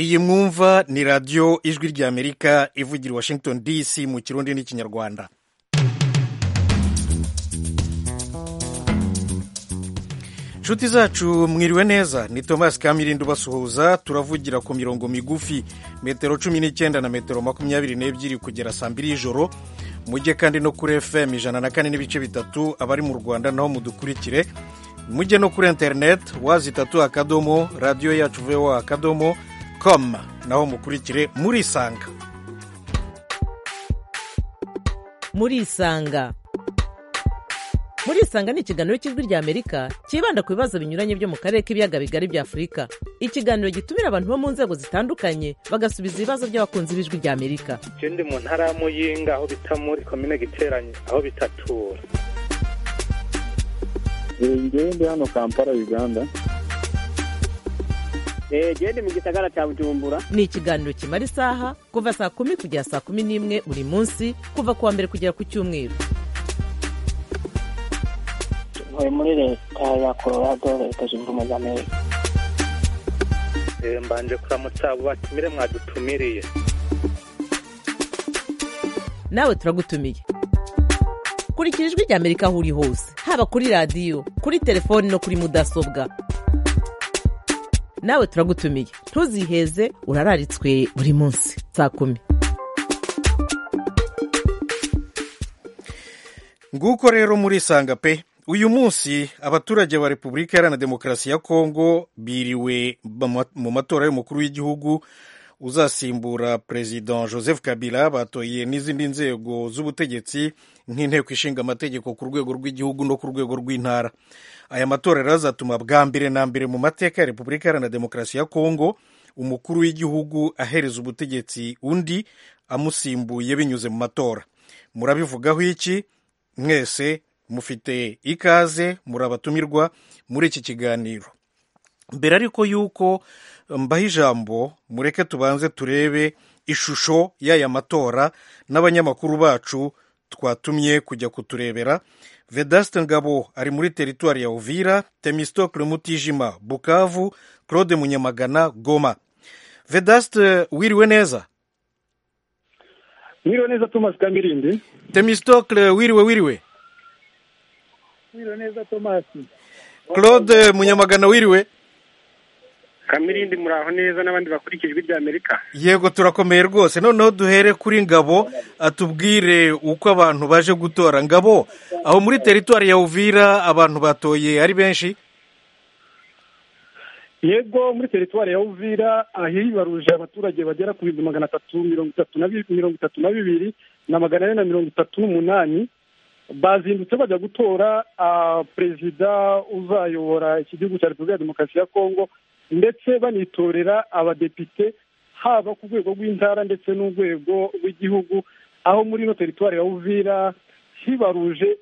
iyi mwumva ni radiyo ijwi ry'amerika ivugira washington dc mu kirundi n'ikinyarwanda inshuti zacu mwiriwe neza ni thomas kamirindo basuhuza turavugira ku mirongo migufi metero cumi n'icyenda na metero makumyabiri n'ebyiri kugera saa mbiri y'ijoro mujye kandi no kuri fm ijana na kane n'ibice bitatu abari mu rwanda naho mudukurikire mujye no kuri interineti wazi itatu akadomo radiyo yacu vowa akadomo com naho mukurikire murisanga murisanga murisanga ni ikiganiro cy'ijwi ry'amerika cyibanda ku bibazo binyuranye byo mu karere k'ibiyaga bigari bya afurika ikiganiro gitumira abantu bo mu nzego zitandukanye bagasubiza ibibazo by'abakunzi b'ijwi ry'amerika icyo ndi mu ntara ya muyinga aho bita muri komine giteranye aho bitatura njyewe ndi hano kampala uganda ndi mu gisagara cya bujumbura ni ikiganiro kimara isaha kuva saa kumi kugera saa kumi n'imwe buri munsi kuva ku wa mbere kugera ku cyumweru ntuye muri leta ya colorado leta zunze ubumwe za amerika mbanje kuramutsa abo batumire mwadutumiriye nawe turagutumiye kurikira ijwi ry'amerika aho uri hose haba kuri radiyo kuri telefoni no kuri mudasobwa nawe turagutumiye ntuziheze urararitswe buri munsi saa kumi nguko rero murisanga pe uyu munsi abaturage ba repubulika iharanira demokarasi ya kongo biriwe mu matora y'umukuru w'igihugu uzasimbura perezida joseph kabila batoye n'izindi nzego z'ubutegetsi nk'inteko ishinga amategeko ku rwego rw'igihugu no ku rwego rw'intara aya matora rero azatuma bwa mbere na mbere mu mateka ya repubulika iharanira demokarasi ya kongo umukuru w'igihugu ahereza ubutegetsi undi amusimbuye binyuze mu matora murabivugaho iki mwese mufite ikaze murabatumirwa muri iki kiganiro mbere ariko y'uko mbaho ijambo mureke tubanze turebe ishusho y'aya matora n'abanyamakuru bacu twatumye kujya kuturebera vedaste ngabo ari muri teritwari ya uvira temistokle mutijima bukavu claude munyamagana goma vedaste wiriwe neza wiriwe neza thomas kangirindi temistokle wiriwe wiriwe wiriwe neza thomas claude munyamagana wiriwe kamirindi muraho neza n'abandi bakurikije ijwi ry'amerika yego turakomeye rwose noneho duhere kuri ngabo atubwire uko abantu baje gutora ngabo aho muri teritwari ya uvira abantu batoye ari benshi yego muri teritwari ya uvira ahibaruje abaturage bagera ku bihumbi magana atatu mirongo itatu na mirongo itatu na bibiri na magana ane na mirongo itatu n'umunani bazindutse bajya gutora perezida uzayobora iki gihugu cya repubulika ya demokarasi ya kongo ndetse banitorera abadepite haba ku rwego rw'intara ndetse n'urwego rw'igihugu aho muri ino teritwari ya uvira hibaruje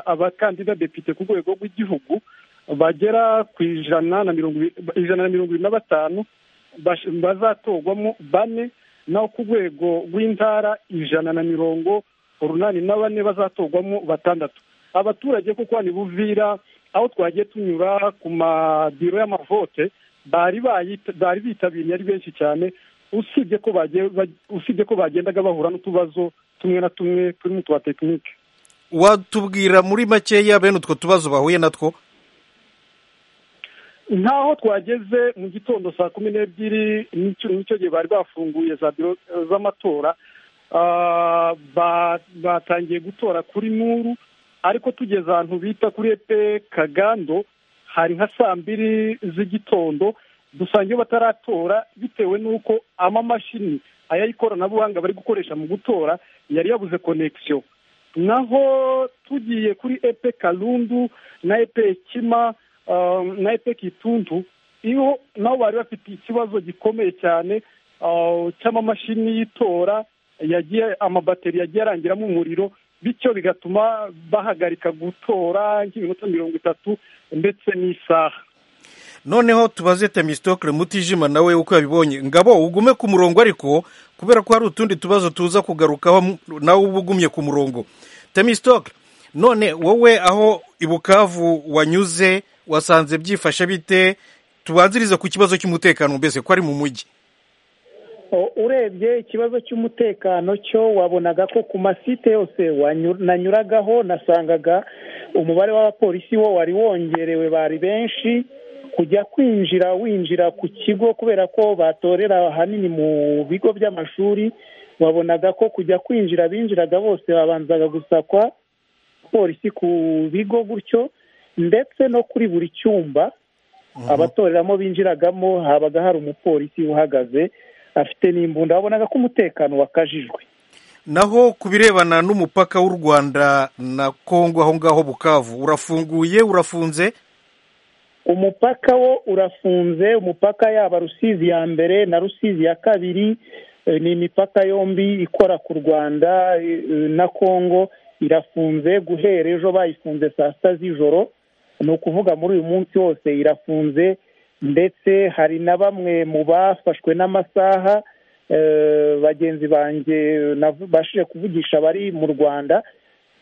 abakandida depite ku rwego rw'igihugu bagera ku ijana na mirongo irindwi na batanu bazatorwamo bane naho ku rwego rw'intara ijana na mirongo urunani na bane bazatorwamo batandatu abaturage kuko ni buvira aho twagiye tunyura ku mabiro y'amavote bari bari bitabiriye ari benshi cyane usibye ko usibye ko bagendaga bahura n'utubazo tumwe na tumwe turi mu twa tekinike watubwira muri makeya bene utwo tubazo bahuye natwo ntaho twageze mu gitondo saa kumi n'ebyiri n'icyo gihe bari bafunguye za biro z'amatora batangiye gutora kuri nuru ariko tugeze ahantu bita kuri epe kagando hari nka saa mbiri z'igitondo dusanga iyo bataratora bitewe n'uko amamashini aya y'ikoranabuhanga bari gukoresha mu gutora yari yabuze konegisiyo naho tugiye kuri epe karundu na epe kima na epe kitundu iyo nabo bari bafite ikibazo gikomeye cyane cy'amamashini y'itora yagiye amabateri yagiye arangiramo umuriro bityo bigatuma bahagarika gutora nk'iminota mirongo itatu ndetse n'isaha noneho tubaze temisitokire mutijima nawe uko yabibonye ngabo ugume ku murongo ariko kubera ko hari utundi tubazo tuza kugarukaho nawe uba ugumye ku murongo temisitokire none wowe aho ibukavu wanyuze wasanze byifashe bite tubanzirize ku kibazo cy'umutekano mbese ko ari mu mujyi O- urebye ikibazo cy'umutekano cyo wabonaga ko ku masite yose wanyu- nanyuragaho nasangaga umubare w'abapolisi wo wari wongerewe bari benshi kujya kwinjira winjira ku kigo kubera ko batorera ahanini mu bigo by'amashuri wabonaga ko kujya kwinjira binjiraga bose babanzaga gusakwa polisi ku bigo gutyo ndetse no kuri buri cyumba abatoreramo binjiragamo habaga hari umupolisi uhagaze afite n'imbunda wabonaga ko umutekano wakajijwe naho ku birebana n'umupaka w'u rwanda na kongo aho ngaho bukavu urafunguye urafunze umupaka wo urafunze umupaka yaba rusizi ya mbere na rusizi ya kabiri eh, ni imipaka yombi ikora ku rwanda eh, na kongo irafunze guhera ejo bayifunze saa sita z'ijoro ni ukuvuga muri uyu munsi wose irafunze ndetse hari na bamwe mu bafashwe n'amasaha eh, bagenzi banjye nabashije kuvugisha bari mu rwanda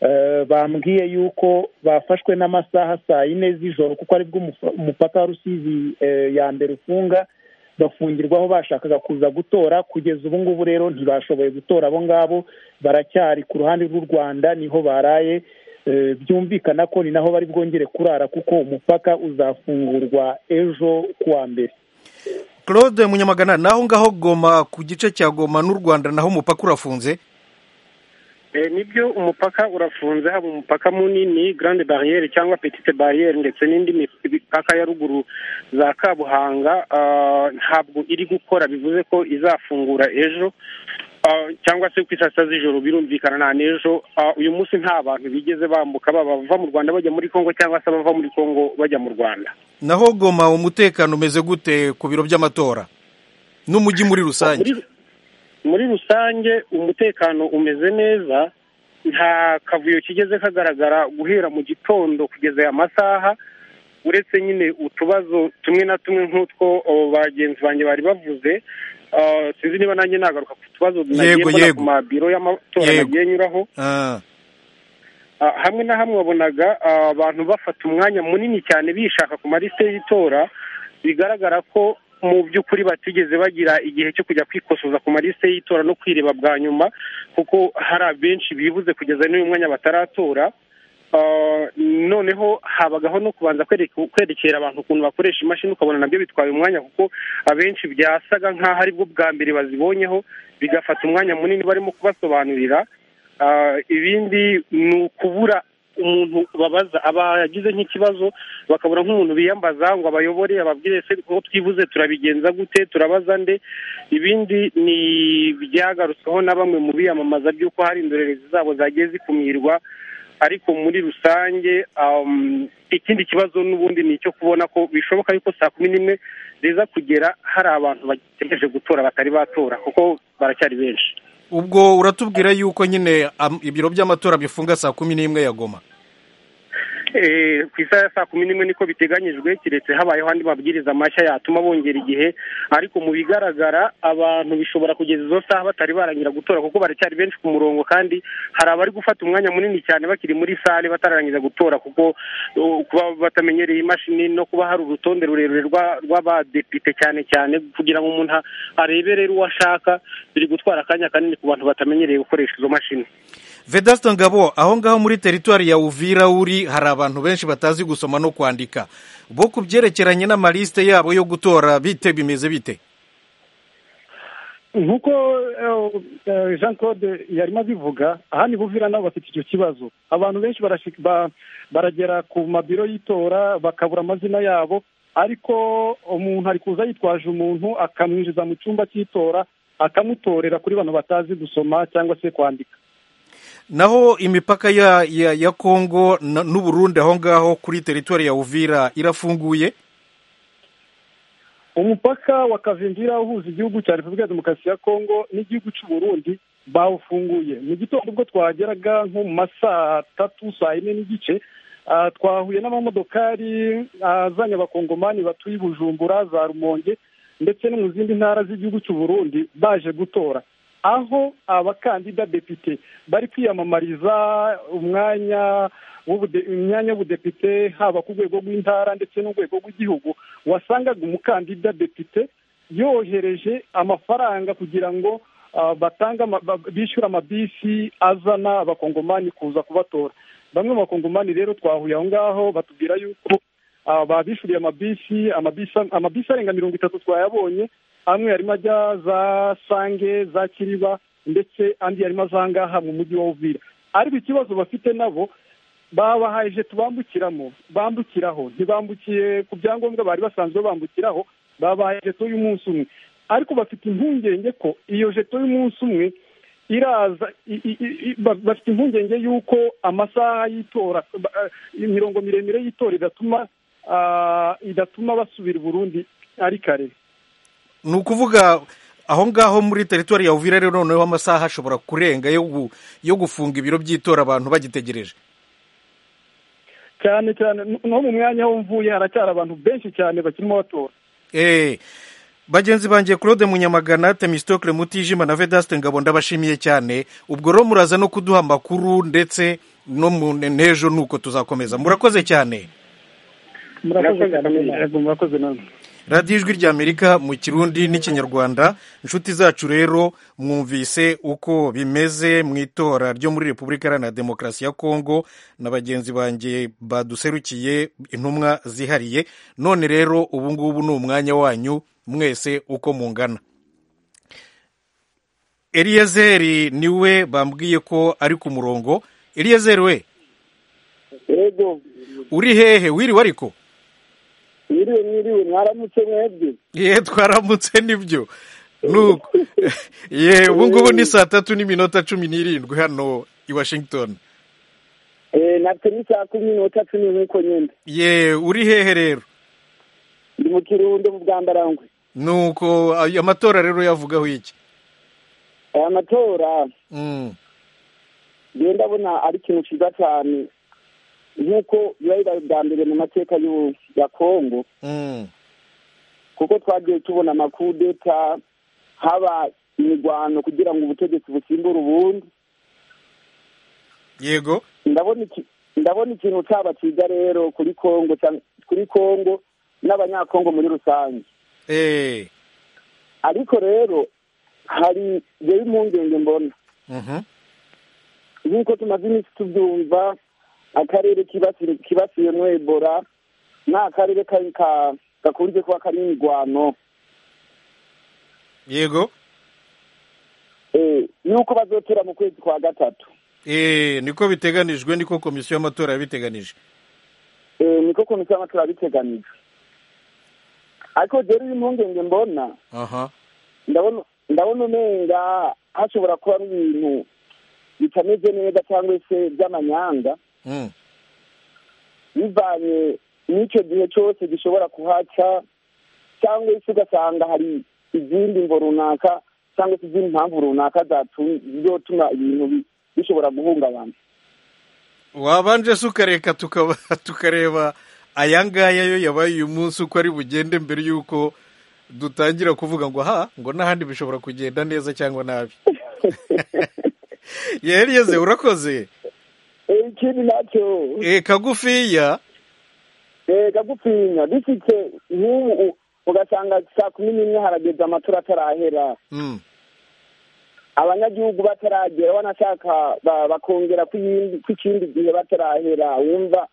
eh, bambwiye yuko bafashwe n'amasaha saa yine z'ijoro kuko aribwo umufa- umupaka wa rusizi eh, ya mbere ufunga bafungirwaho bashakaga kuza gutora kugeza ubu ngubu rero ntibashoboye gutora abo ngabo baracyari ku ruhande rw'u rwanda niho baraye Eh, byumvikana ko ni naho bari bwongere kurara kuko umupaka uzafungurwa ejo kuwa mbere claude munyamagana naho ngaho goma ku gice cya goma n'u rwanda naho umupaka urafunze Eh, nibyo umupaka urafunze haba umupaka munini grande barriere cyangwa petite barriere ndetse n'indi mipaka ya ruguru za kabuhanga ah, ntabwo iri gukora bivuze ko izafungura ejo ah, cyangwa se ku isaa z'ijoro birumvikana nta n'ejo Ah, uyu munsi nta bantu bigeze bambuka baba bava mu rwanda bajya muri kongo cyangwa se abava muri kongo bajya mu rwanda naho goma umutekano umeze gute ku biro by'amatora n'umujyi muri rusange muri muri rusange umutekano umeze neza nta kavuyo kigeze kagaragara guhera mu gitondo kugeza aya masaha uretse nyine utubazo tumwe na tumwe nk'utwo o, bagenzi banjye bari bavuze Ah, sinzi niba nanjye nagaruka ku tubazo nagiye Yego, mbona yego. ku mabiro y'amatora Yego. nagiye nyuraho Ah, Ah, hamwe na hamwe wabonaga ah, abantu bafata umwanya munini cyane bishaka ku malisite y'itora bigaragara ko mu by'ukuri batigeze bagira igihe cyo kujya kwikosoza ku malisite y'itora no kwireba bwa nyuma kuko hari abenshi bibuze kugeza n'uyu mwanya bataratora Ah, noneho habagaho no kubanza kwereka- kwerekera abantu ukuntu bakoresha imashini ukabona nabyo bitwaye umwanya kuko abenshi byasaga nk'aho aribwo bwa mbere bazibonyeho bigafata umwanya munini barimo kubasobanurira Ah, ibindi ni ukubura umuntu babaza aba yagize nk'ikibazo bakabura nk'umuntu biyambaza ngo abayobore ababwire se ko twibuze turabigenza gute turabaza nde ibindi ni byagarutsweho na bamwe mu biyamamaza by'uko hari indorerezi zabo zagiye zikumirwa ariko muri rusange um, ikindi kibazo n'ubundi ni icyo kubona ko bishoboka yuko saa kumi n'imwe riza kugera hari abantu bategereje gutora batari batora kuko baracyari benshi ubwo uratubwira yuko nyine am- ibiro by'amatora bifunga saa kumi n'imwe ya goma Eh, ku isaha ya saa kumi n'imwe niko biteganyijwe keretse habayeho andi mabwiriza mashya yatuma bongera igihe ariko mu bigaragara abantu bishobora kugeza izo saha batari barangira gutora kuko baracyari benshi ku murongo kandi hari abari gufata umwanya munini cyane bakiri muri sale batararangiza gutora kuko uh, kuba batamenyereye imashini no kuba hari urutonde rurerure rwa- rw'abadepite cyane cyane kugira ngo umuntu arebe rero uwo ashaka biri gutwara akanya kanini ku bantu batamenyereye gukoresha izo mashini vedasto ngabo aho ngaho muri teritwari ya uvira uri hari abantu benshi batazi gusoma no kwandika bo ku byerekeranye n'amalisite yabo yo gutora bite bimeze bite nk'uko eh, eh, jean claude yarimo abivuga aha ni buvira nabo bafite icyo kibazo abantu benshi barashi- ba- baragera ku mabiro y'itora bakabura amazina yabo ariko umuntu ari kuza yitwaje umuntu akamwinjiza mu cyumba cy'itora akamutorera kuri bano batazi gusoma cyangwa se kwandika naho imipaka ya ya, ya kongo na- n'u burundi aho ngaho kuri teritwari ya uvira irafunguye umupaka wa kavimvira uhuza igihugu cya repubulika ya demokarasi ya kongo n'igihugu cy'u burundi bawufunguye mu gitondo ubwo twageraga nko mu ma saa tatu saa yine n'igice ah, twahuye n'amamodokari azanye abakongomani batuye i bujumbura za rumonge ndetse no mu zindi ntara z'igihugu cy'u burundi baje gutora aho abakandida depite bari kwiyamamariza umwanya w'ubude- imyanya y'ubudepite haba ku rwego rw'intara ndetse n'urwego rw'igihugu wasangaga umukandida depite yohereje amafaranga kugira ngo batange bishyure amabisi azana abakongomani kuza kubatora bamwe mu bakongomani rero twahuye aho ngaho batubwira yuko babishyuriye amabisi amabisi arenga mirongo itatu twayabonye amwe yarimo ajya za sange za kiriba ndetse andi yarimo azangaha mu mujyi wa uvira ariko ikibazo bafite nabo babahaye ije tubambukiramo bambukiraho ntibambukiye ku byangombwa bari basanzwe bambukiraho babahaye jeto y'umunsi umwe ariko bafite impungenge ko iyo jeto y'umunsi umwe iraza bafite impungenge y'uko amasaha y'itora imirongo miremire y'itora idatuma idatuma basubira i burundi ari kare ni ukuvuga aho ngaho muri teritwari ya uvira rero noneho amasaha ashobora kurenga yo gufunga ibiro by'itora abantu bagitegereje cyane cyane no mu mwanya aho mvuye haracyari abantu benshi cyane bakirimo batora eee bagenzi banjye claude munyamagana temistokle mutijima na vedaste ngabo ndabashimiye cyane ubwo rero muraza no kuduha amakuru ndetse no mu n'ejo nuko tuzakomeza murakoze cyane murakoze nanone radiyo ijwi ry'amerika mu kirundi n'ikinyarwanda inshuti zacu rero mwumvise uko bimeze mu itora ryo muri repubulika iharanira demokarasi ya kongo na bagenzi banjye baduserukiye intumwa zihariye none rero ubu ngubu ni umwanya wanyu mwese uko mungana eriyezeri niwe bambwiye ko ari ku murongo eriyezeri we uri hehe wiriwe ariko mwiriwe mwiriwe mwaramutse mwebwe ye twaramutse nibyo ye ubu ngubu ni saa tatu n'iminota cumi n'irindwi hano i washington natwe ni saa kumi n'inota cumi nk'uko nyine ye uri hehe rero ndi mu kirundo mu bwambarangwe nuko amatora rero yavugaho iki aya matora ngenda abona ari ikintu cyiza cyane nk'uko biba biba bwa mbere mu mateka ya kongo kuko twagiye tubona amakudeta haba imirwano kugira ngo ubutegetsi busimbure ubundi yego ndabona ikintu cyaba cyiza rero kuri kongo kuri kongo n'abanyakongo muri rusange ariko rero hari yewe impungenge mbona nk'uko tumaze iminsi tubyumva akarere kibasiyemo ebola ni akarere gakunze kuba karimo imirwano yego nuko bazotora mu kwezi kwa gatatu niko biteganijwe niko komisiyo y'amatora yabiteganije niko komisiyo y'amatora yabiteganije ariko rero iyo impungenge mbona ndabona umenga hashobora kuba ibintu bitameze neza cyangwa se by'amanyanga bivanye n'icyo gihe cyose gishobora kuhaca cyangwa se ugasanga hari izindi mvo runaka cyangwa se izindi mpamvu runaka zatuma ibintu bishobora guhungabana wabanje se ukareka tukareba aya ngaya yo yabaye uyu munsi uko ari bugende mbere y'uko dutangira kuvuga ngo aha ngo n'ahandi bishobora kugenda neza cyangwa nabi yeriyeze urakoze ikindi nacyo kagufiya kagufiya dufite nk'ubu ugasanga saa kumi n'imwe harageze amatora atarahera abanyagihugu bataragera banashaka bakongera kw'ikindi gihe batarahera wumva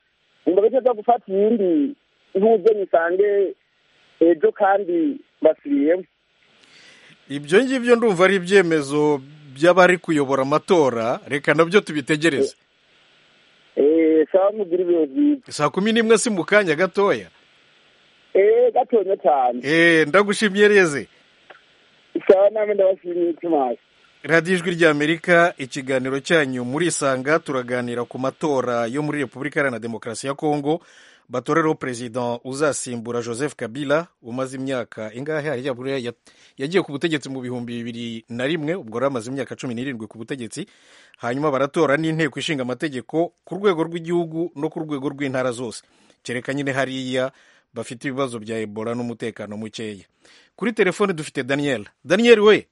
ngo bajye bajya gufata iyindi nk'ubwo musange ejo kandi basubiyemo ibyo ngibyo ndumva ari ibyemezo by'abari kuyobora amatora reka nabyo tubitegereze saa mugire ibihe byiza saa kumi n'imwe si mu kanya gatoya eee gatoya cyane eee ndagushimye reze saa nawe ndabashimiye ikimazi radiyo ijwi ry'amerika ikiganiro cyanyu murisanga turaganira ku matora yo muri repubulika iharanira demokarasi ya kongo batoreraho perezida uzasimbura joseph kabila umaze imyaka ingahe yagiye ku butegetsi mu bihumbi bibiri na rimwe ubwo rero amaze imyaka cumi n'irindwi ku butegetsi hanyuma baratora n'inteko ishinga amategeko ku rwego rw'igihugu no ku rwego rw'intara zose kereka nyine hariya bafite ibibazo bya ebola n'umutekano mukeya kuri telefone dufite daniel daniel we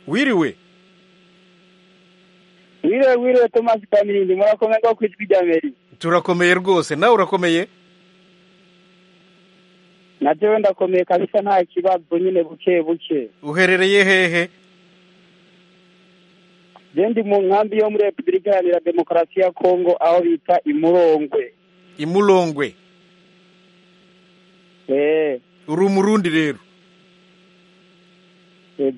wiriwe wiriwe wiriwe tomasi kamilindi murakomeye ko ku ijwi rya meri turakomeye rwose nawe urakomeye nabyo wenda akomeye kabisa nta kibazo nyine buke buke uherereye hehe genda mu nkambi yo muri repubulika iharanira demokarasi ya kongo aho bita imurongwe imurongwe eee uri umurundi rero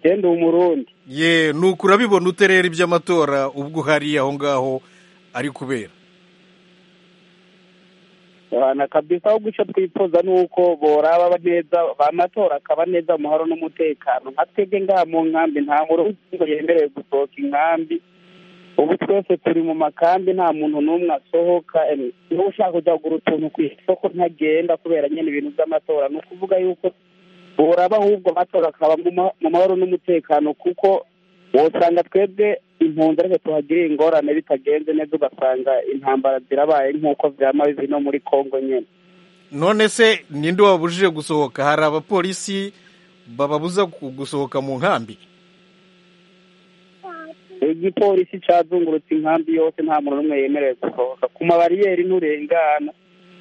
genda umurundi ye nuko urabibona uterera iby'amatora ubwo uhari aho ngaho ari kubera na kabisa ahubwo icyo twifuza ni uko boraba neza amatora akaba neza umuharo n'umutekano nka twebwe ngaha mu nkambi nta ngo yemerewe gusohoka inkambi ubu twese turi mu makambi nta muntu n'umwe asohoka niba ushaka kujya kugura utuntu ku isoko ntagenda kubera nyine ibintu by'amatora ni ukuvuga yuko boraba ahubwo amatora akaba mu mahoro n'umutekano kuko wosanga twebwe impunzi ariko tuhagiriye ingorane bitagenze neza ugasanga intambara zirabaye nk'uko byama bibi no muri kongo nyine none se ninde wabujije gusohoka hari abapolisi bababuza ku- gusohoka mu nkambi igipolisi cyazungurutse inkambi yose nta muntu n'umwe yemerewe gusohoka ku mabariyeri nturengana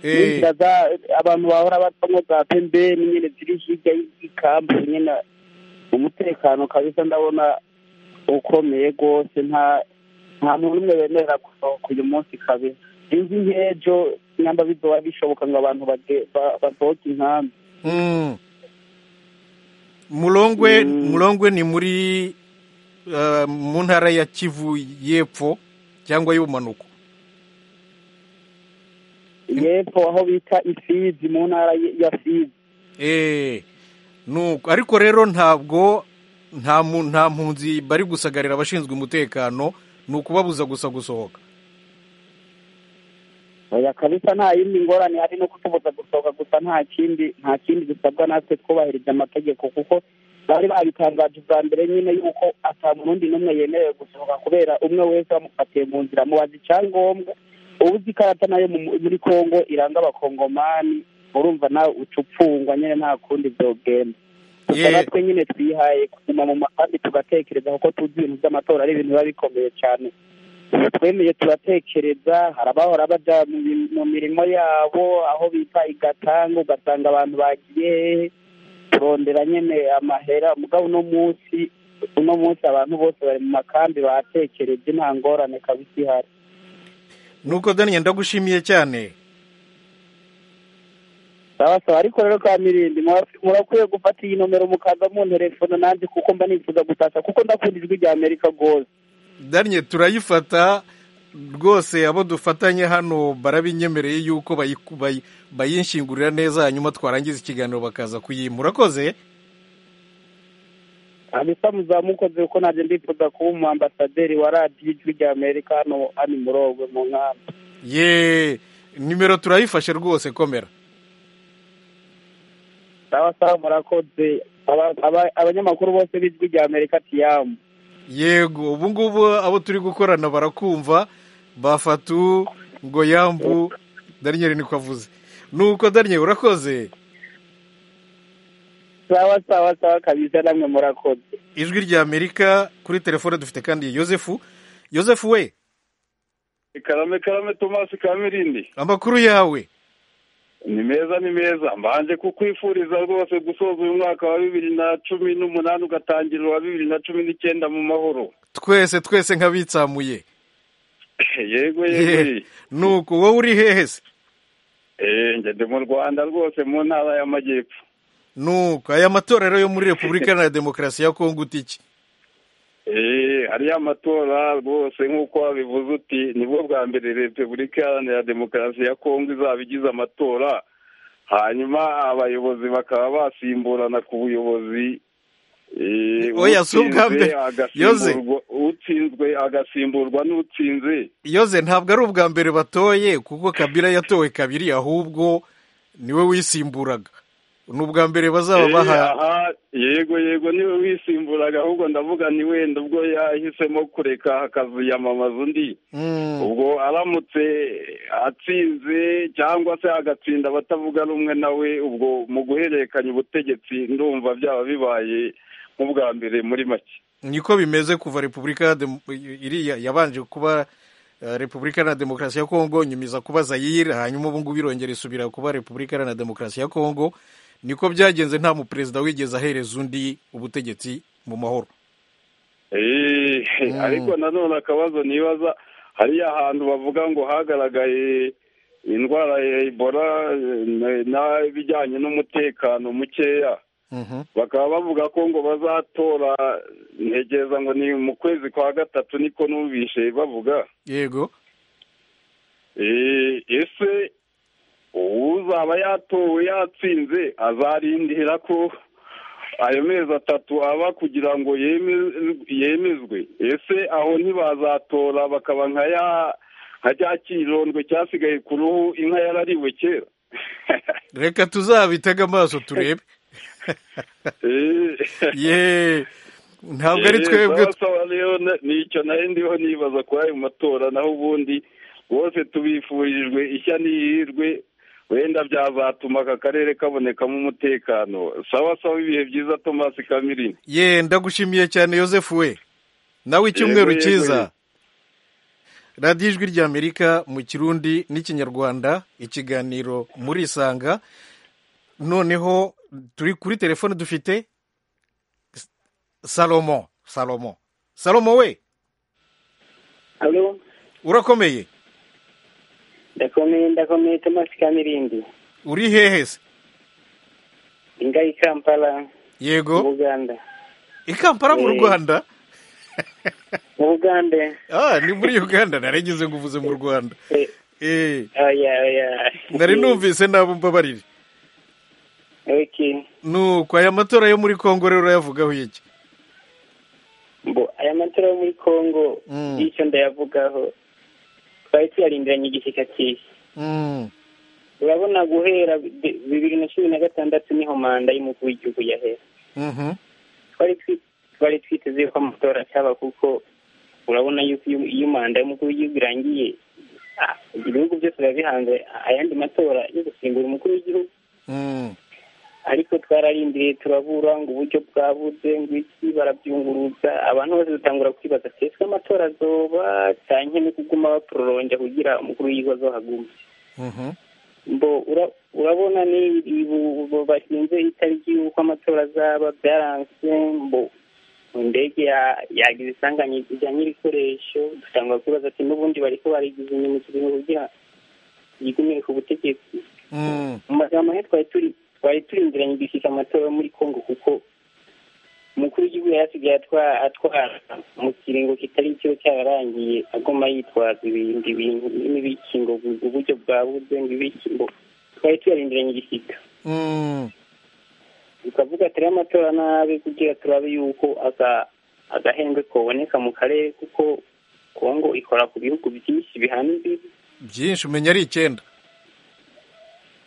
Eh, n'inzira za- abantu bahora bacamo za pembeni nyine ziri hirya y'ikambu nyine umutekano kabisa ndabona ukomeye rwose nta nta muntu n'umwe bemerera gusohoka uyu munsi kabisa sinzi nk'ejo nyamba bizoba bishoboka ngo abantu bage- ba- basohoke inkambi mm. murongwe Mm. murongwe ni muri eh, mu ntara ya kivu y'epfo cyangwa y'ubumanuko yepfo aho bita ifizi mu ntara y- ya fizi Eh, nuko ariko rero ntabwo nta mu- nta mpunzi bari gusagarira abashinzwe umutekano ni ukubabuza gusa gusohoka oya kabisa nta yindi ngorane hari no kutubuza gusohoka gusa nta kindi nta kindi dusabwa natwe twubahirije amategeko kuko bari babitangaje ubwa mbere nyine yuko ata murundi n'umwe yemerewe gusohoka kubera umwe wese bamufatiye mu nzira mubaza icyangombwa ubuze ikarata nayo mu- muri kongo iranga abakongomani urumva nawe uca upfungwa nyine nta kundi byogenda gusa Ye- natwe nyine twihaye kuguma mu makambi tugatekereza kuko tuzi ibintu by'amatora ari ibintu biba bikomeye cyane iyo twemeye turatekereza hari abahora baja mu mi- mu mirimo yabo aho bita igatanga ugasanga abantu bagiye hehe turondera nyene amahera mugabo uno munsi uno munsi abantu bose bari mu makambi batekereje nta ngorane kabisa ihari nuko daniel ndagushimiye cyane sabasaba ariko rero ka mirindi mura- murakwiye gufata iyi nomero mukaza munterefona nanjye kuko mba nifuza gutasha kuko ndakunda ijwi rya amerika rwose danye turayifata rwose abo dufatanye hano barabinyemereye yuko bayi- bayi- bayinshyingurira neza hanyuma twarangiza ikiganiro bakaza kuyimura urakoze kabisa muzamukoze kuko nanjye ndifuza kuba umu ambasaderi wa radiyo ijwi rya amerika hano hano murogwe mu nkambi ye nimero turayifashe rwose komera sawa sawa murakoze Aba- aba- abanyamakuru bose b'ijwi rya amerika tiyamu yego ubu ngubu abo turi gukorana barakumva bafatu ngo yambu daniel niko avuze nuko daniel urakoze sawa sawa sawa kabisa namwe murakoze ijwi rya amerika kuri telefone dufite kandi yosefu yosefu we Karame Karame Tomasi Kamirindi amakuru yawe ni meza ni meza mbanje kukwifuriza rwose gusoza uyu mwaka wa bibiri na cumi n'umunani ugatangira uwa bibiri na cumi n'icyenda mu mahoro twese twese nk'abitsamuye yego yego nuko wowe uri hehe se eh njye ndi mu Rwanda rwose mu ntara y'amajyepfo nuko aya matora rero yo muri repubulika iharanira demokarasi ya kongo uta iki eh hariyo amatora rwose nk'uko wabivuze uti nibwo bwa mbere repubulika iharanira demokarasi ya kongo izaba igize amatora hanyuma abayobozi bakaba basimburana ku buyobozi eh, Oya, si ubwa utsinze mbere. Yoze. agasimburwa- utsinzwe agasimburwa n'utsinze yoze ntabwo ari ubwa mbere batoye kuko kabila yatowe kabiri ahubwo niwe wisimburaga ni ubwa mbere bazaba Eh, baha aha, yego yego niwe wisimburaga ahubwo ndavuga ni wenda ubwo yahisemo kureka akaziyamamaza undi Mm, ubwo aramutse atsinze cyangwa se agatsinda abatavuga rumwe nawe ubwo mu guhererekanya ubutegetsi ndumva byaba bibaye nk'ubwa mbere muri make niko bimeze kuva repubulika ya Demo- iriya yabanje kuba eh, repubulika iharanira demokarasi ya kongo nyumiza kuba zayire hanyuma ubu ngubu irongera isubira kuba repubulika iharanira demokarasi ya kongo niko byagenze nta muperezida wigeze ahereza undi ubutegetsi mu mahoro ariko nanone akabazo nibaza hariya hantu bavuga ngo hagaragaye indwara ya ebola n'ibijyanye n'umutekano mukeya bakaba bavuga ko ngo bazatora ntegereza ngo ni mu kwezi kwa gatatu niko numvishe bavuga yego ese uzaba yatowe yatsinze azarindira ko ayo mezi atatu aba kugira ngo yemezwe ese aho ntibazatora bakaba nka cya kirondwe cyasigaye ku ruhu inka yarariwe kera reka tuzabitege amaso turebe yeee ntabwo ari twebwe nicyo nayo ndiho nibaza kuri ayo matora naho ubundi bose tubifurijwe ishya n'ihirwe wenda byazatuma aka karere kabonekamo umutekano sawa sawa ibihe byiza tomasi kamirini ye ndagushimiye cyane Yosefu we nawe icyumweru cyiza radiyo ijwi ry'amerika mu kirundi n'ikinyarwanda ikiganiro muri isanga noneho turi kuri telefone dufite salomo salomo salomo we urakomeye ndakomeye ndakomeye tomasi kamirindi uri hehe se inga i kampala yego mu buganda i kampala mu Eh. rwanda mu buganda ah ni muri uganda narengeze ngo uvuze mu rwanda Eh, eh oya oya nari numvise nabo mbabarire okay nuko aya matora yo muri kongo rero urayavugaho iki mbo aya matora yo muri congo Mm. y'icyo ndayavugaho twari tuyarindiranye igishyika cyiza Mm, urabona guhera bi- bibiri na cumi na gatandatu niho manda y'umukuru w'igihugu yahera mhm, twari twi- twari twiteze ko amatora acaba kuko urabona yuko iyo- iyo manda y'umukuru w'igihugu irangiye ah, ibihugu byose biba bihanze ayandi matora yo gusimbura umukuru w'igihugu mm, ariko twararindiriye turabura ngo uburyo bwabuze ngo iki barabyunguruza abantu bose dutangura kwibaza ati ese amatora azoba cyane no kuguma bapororongera kugira umukuru w'igihugu azohagume mhm, mbo ura- urabona ni ibu- bu- bashinze itariki y'uko amatora azaba byaranse mbo indege ya- yagize isanganya ijyanye n'ibikoresho dutangura kwibaza ati n'ubundi bariko barigize inyuma ikintu kugira yigumire ku butegetsi mm, mu magambo amwe twari turi twari turindiranye igishika amatora yo muri kongo kuko umukuru w'igihugu yari asigaye atwa- atwara mu kiringo kitari icyo cyararangiye agoma yitwaza ibindi bintu n'ibiki ngo bu- uburyo bwabuze ngo ibiki ngo twari tuyarindiranye igishika mm. tukavuga turebe amatora nabi kugira turabe yuko aga- agahembwe koboneka mu karere kuko kongo ikora ku bihugu byinshi bihana imbibi byinshi umenya ari icyenda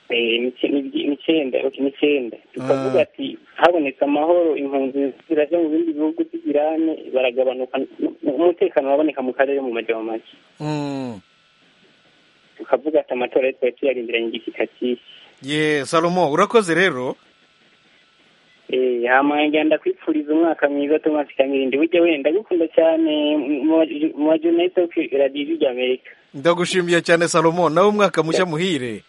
Eh, nice- ni- n'icyenda ok, n'icyenda tukavuga Ah. ati habonetse amahoro impunzi ziraja mu bindi bihugu by'ibirane baragabanuka n- umutekano waboneka mu karere mu majyamo make Mm. tukavuga ati amatora yo twari tuyarindiranye igishyika cyinshi ye salomo urakoze rero Eh, hama ngenda kwipfuriza umwaka mwiza tomasi kamirindi burya wenda gukunda cyane mu- mu- mu bajournaliste bo kuri radiyo ijwi ry'amerika ndagushimiye cyane salomo nawe umwaka mushya muhire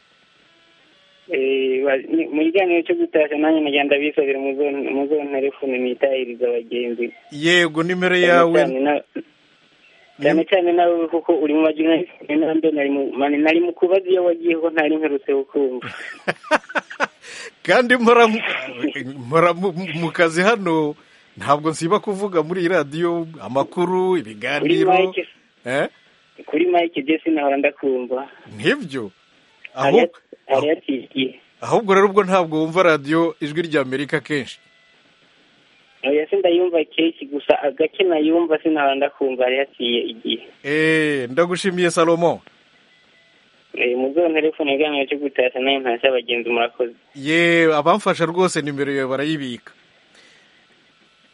Eh, ba- ni- mu kiganiro cyo gutasha nanjye nagenda bisabira muzonterefone nitahiriza abagenzi yego nimero cyane yawe cyane na- cyane cyane nawe kuko uri mu bajournaliste nanjye nari mu mani nari mu kubaza iyo wagiye ko ntari mperutse kukumva kandi mpora mpora mu- mu kazi hano ntabwo nsiba kuvuga muri iyi radiyo amakuru kuri ibiganiro mike eh kuri mike jesi nahora ndakumva nk'ibyo hariya ahubwo hariya tigiye ahubwo rero ubwo ntabwo wumva radiyo ijwi ry'amerika kenshi oya sindayumva kenshi gusa agake nayumva sinahora ndakumva hariya tiye igihe eee ndagushimiye salomo Eh, muzonterefone iganiro cyo gutashya nanjye ntasha abagenzi murakoze ye abamfasha rwose nimero yawe barayibika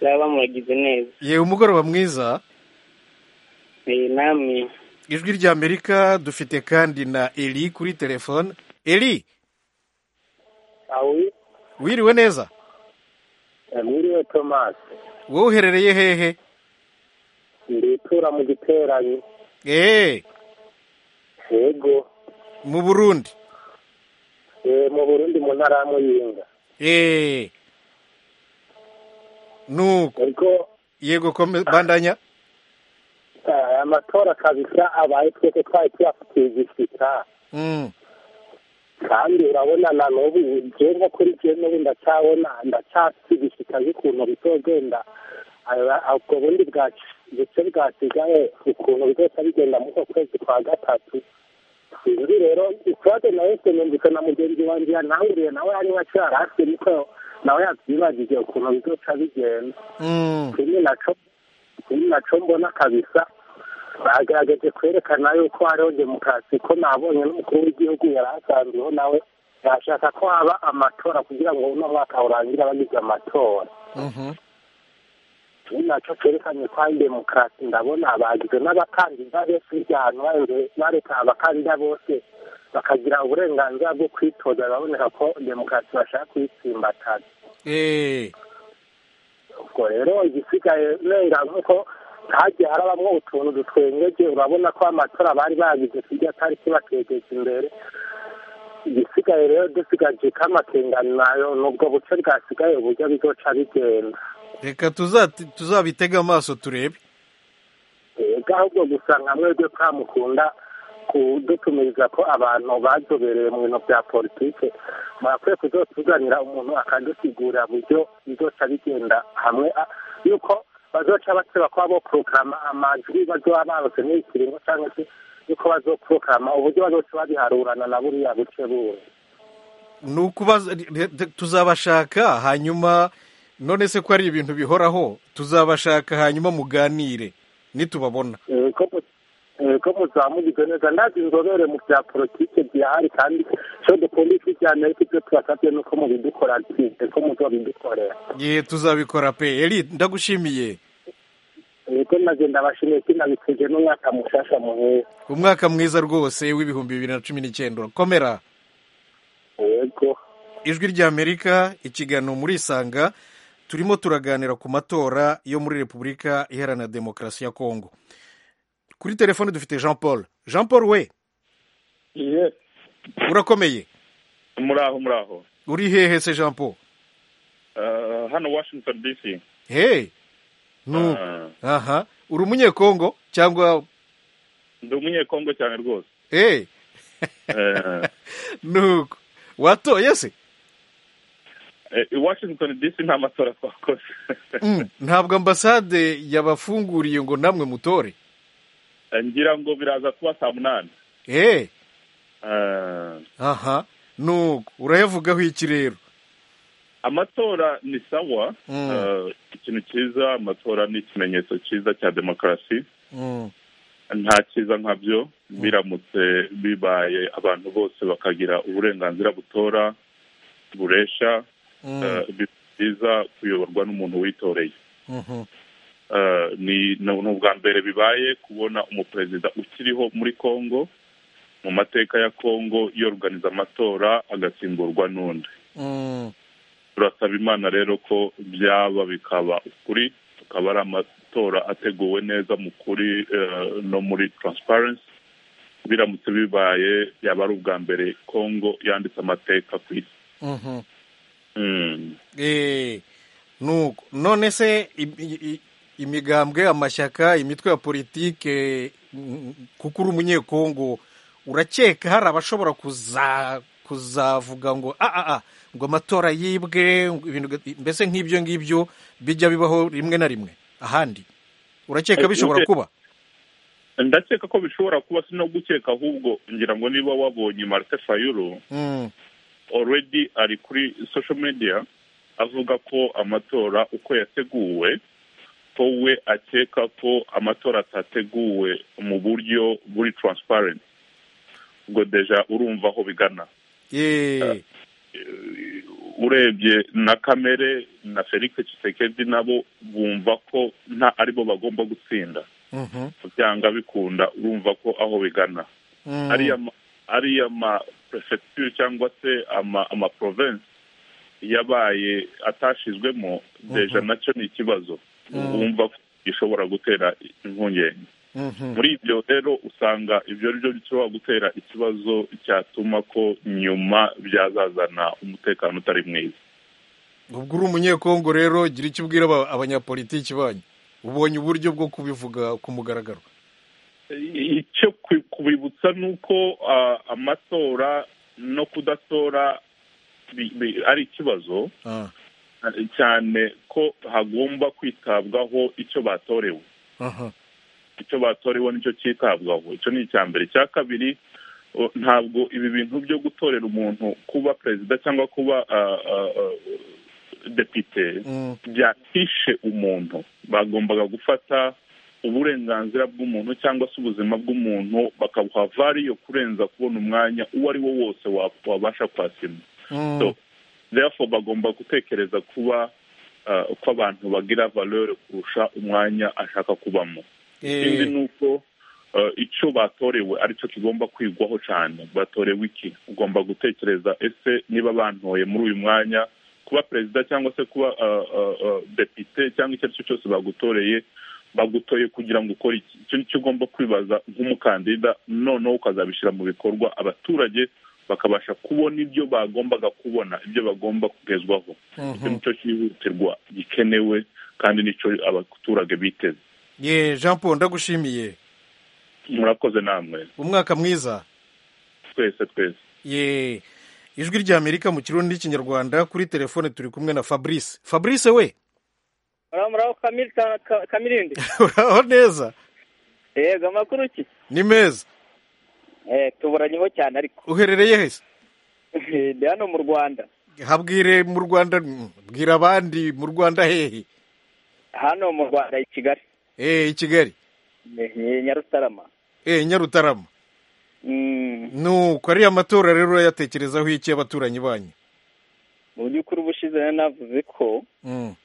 zaba muragize neza ye umugoroba mwiza Eh, namwe ijwi ry'amerika dufite kandi na eli kuri telefone eli awi wiriwe neza mwiriwe tomasi wowe uherereye hehe nditura mu giteranyi eee yego mu burundi Eh, mu burundi mu ntara ya muyinga eee nuko ariko yego komeza bandanya eh, amatora kabisa abaye twese twari tuyafitiye igishika Mm, kandi urabona na n'ubu jyewe kuri jyewe n'ubu ndacyabona ndacyafite igishika y'ukuntu bizogenda Aba- ubwo bundi bwacu ndetse bwasigaye ukuntu bizoca bigenda muri uko kwezi kwa gatatu sinzi rero ikibazo na wese numvise na mugenzi wanjye yananguriye nawe hanyuma cyari hafi niko nawe yabyibajije ukuntu bizoca bigenda mm, kimwe naco kimwe naco mbona kabisa bagerageje kwerekana yuko hariho demokarasi ko nabonye n'umukuru w'igihugu yari asanzweho nawe yashaka ko haba amatora kugira ngo uno mwaka urangira bagize amatora mhm, kimwe naco cerekanye ko hari demokarasi ndabona bagize n'abakandida bose byanu bareka abakandida bose bakagira uburenganzira bwo kwitoza baboneka ko demokarasi bashaka kuyitsimbatana eee ubwo rero igisigaye nenga nk'uko hagiye harabamo utuntu dutwengeje urabona ko amatora bari bagize tujya atari kibategeje imbere igisigaye rero dusigaje k'amakenganayo n'ubwo buce bwasigaye uburyo bizoca bigenda reka tuzati- tuzabitege amaso turebe ega ahubwo gusanga mwebwe kamukunda kudutumiriza ko abantu bazobereye mu bintu bya politike mwakwiye kuzotuzanira umuntu akadusigurira buryo bizoca bigenda hamwe a- yuko bazoca basaba kuba bo porogaramu amajwi bazoba barose n'ikiringo cyangwa se yuko bazoporogaramu uburyo bazoca babiharurana na buriya buce bundi ni ukubaza re- re- tuzabashaka hanyuma none se ko ari ibintu bihoraho tuzabashaka hanyuma muganire nitubabona Eh, ko mu- eh, ko muzamugize neza ndazi inzobere mu bya politike byahari kandi icyo dukunda isi bya amerika ibyo tubasabye ni uko mubidukora twite ko muzobidukorera ye tuzabikora pe eri ndagushimiye niko nagenda bashimiye kinabikuje n'umwaka mushasha muheza umwaka mwiza rwose w'ibihumbi bibiri na cumi n'icyenda komera yego ijwi ry'amerika ikiganiro muri isanga turimo turaganira ku matora yo muri repubulika iharanira demokarasi ya kongo kuri telefone dufite jean paul jean paul we iye urakomeye muraho muraho uri hehe se jean paul Eh, hano washington dc hey nuko Ah, aha uri umunyekongo cyangwa ndi umunyekongo cyane rwose hey Eh, nuko watoye se eh, i washington dc nta matora twakoze Mm, ntabwo ambasade yabafunguriye ngo namwe mutore Eh, ngira ngo biraza kuba saa munani hey Eh, aha nuko urayavugaho iki rero amatora ni sawa Mm. Eh, ikintu cyiza amatora ni ikimenyetso cyiza cya demokarasi Mm, nta cyiza nkabyo biramutse bibaye abantu bose bakagira uburenganzira butora buresha mm, eh, biba byiza kuyoborwa n'umuntu witoreye mhm, Eh, ni ni ubwa mbere bibaye kubona umuperezida ukiriho muri congo mu mateka ya congo yoruganiza amatora agasimburwa n'undi mm. turasaba imana rero ko byaba bikaba ukuri tukaba ari amatora ateguwe neza mu kuri eh, no muri transparency biramutse bibaye yaba ari ubwa mbere congo yanditse amateka ku isi Mhm. Mm. Eh, nuko none se im- i- i- imigambwe amashyaka imitwe ya politike mm, kuko uri umunyekongo urakeka hari abashobora kuza kuzavuga ngo a a a ngo amatora yibwe ngo ibintu ga- mbese nk'ibyo ngibyo bijya bibaho rimwe na rimwe ahandi urakeka Eh, bishobora uke- kuba ndakeka ko bishobora kuba si no gukeka ahubwo ngira ngo niba wabonye marite fayuro Mm, already ari kuri social media avuga ko amatora uko yateguwe ko we akeka ko amatora atateguwe mu buryo buri transparent ubwo deja urumva aho bigana Eh, eh, urebye na kamere na felix Tshisekedi nabo bumva ko nta aribo bagomba gutsinda mhm, byanga bikunda urumva ko aho bigana mm, ariya ma- ariya ma prefecture cyangwa se ama ama province yabaye atashizwemo deja nacyo ni ikibazo wumva ko gishobora gutera impungenge mhm, muri ibyo rero usanga ibyo ari byo bishobora gutera ikibazo cyatuma ko nyuma byazazana umutekano utari mwiza ubwo uri umunyekongo rero gira icyo ubwira aba- abanyapolitiki banyu ubonye uburyo bwo kubivuga ku mugaragaro icyo ku- kubibutsa ni uko ah, amatora no kudatora bi- bi- ari ikibazo Ah, cyane ko hagomba kwitabwaho icyo batorewe aha. icyo batorewe nicyo cyitabwaho icyo ni icya mbere icya kabiri o, ntabwo ibi bintu byo gutorera umuntu kuba perezida cyangwa kuba ah, ah, ah, depite Mm. byatishe umuntu bagombaga gufata uburenganzira bw'umuntu cyangwa se ubuzima bw'umuntu bakabuha variyo kurenza kubona umwanya uwo ari wo wose wa- wabasha kwasima Mm. So, therefore bagomba gutekereza kuba ah, ko abantu bagira valeur kurusha umwanya ashaka kubamo ikindi ni uko ah, icyo batorewe aricyo kigomba kwigwaho cyane batorewe iki ugomba gutekereza ese niba bantoye muri uyu mwanya kuba perezida cyangwa se kuba ah, ah, ah, depite cyangwa icyo ari cyo cyose bagutoreye bagutoye kugira ngo ukore iki icyo nicyo ugomba kwibaza nk'umukandida noneho ukazabishyira mu bikorwa abaturage bakabasha kubona ibyo bagombaga kubona ibyo bagomba kugezwaho icyo nicyo cyihutirwa gikenewe kandi nicyo abaturage biteze ye jean paul ndagushimiye murakoze namwe umwaka mwiza twese twese ye ijwi ry'amerika mu kirundi n'ikinyarwanda kuri telefone turi kumwe na fabrice fabrice we muraho kamiri ka- ka- kamirindi uraho neza yego amakuru ki ni meza Eh, tuburanyeho cyane ariko uherereye hese ndi hano mu rwanda habwire mu rwanda mm, bwira abandi mu rwanda hehe hano mu rwanda i kigali eh i kigali Eh, nyarutarama eh nyarutarama Mm, nuko ariya matora rero urayatekerezaho iki abaturanyi banyu mu by'ukuri ubushize nari navuze ko Mm,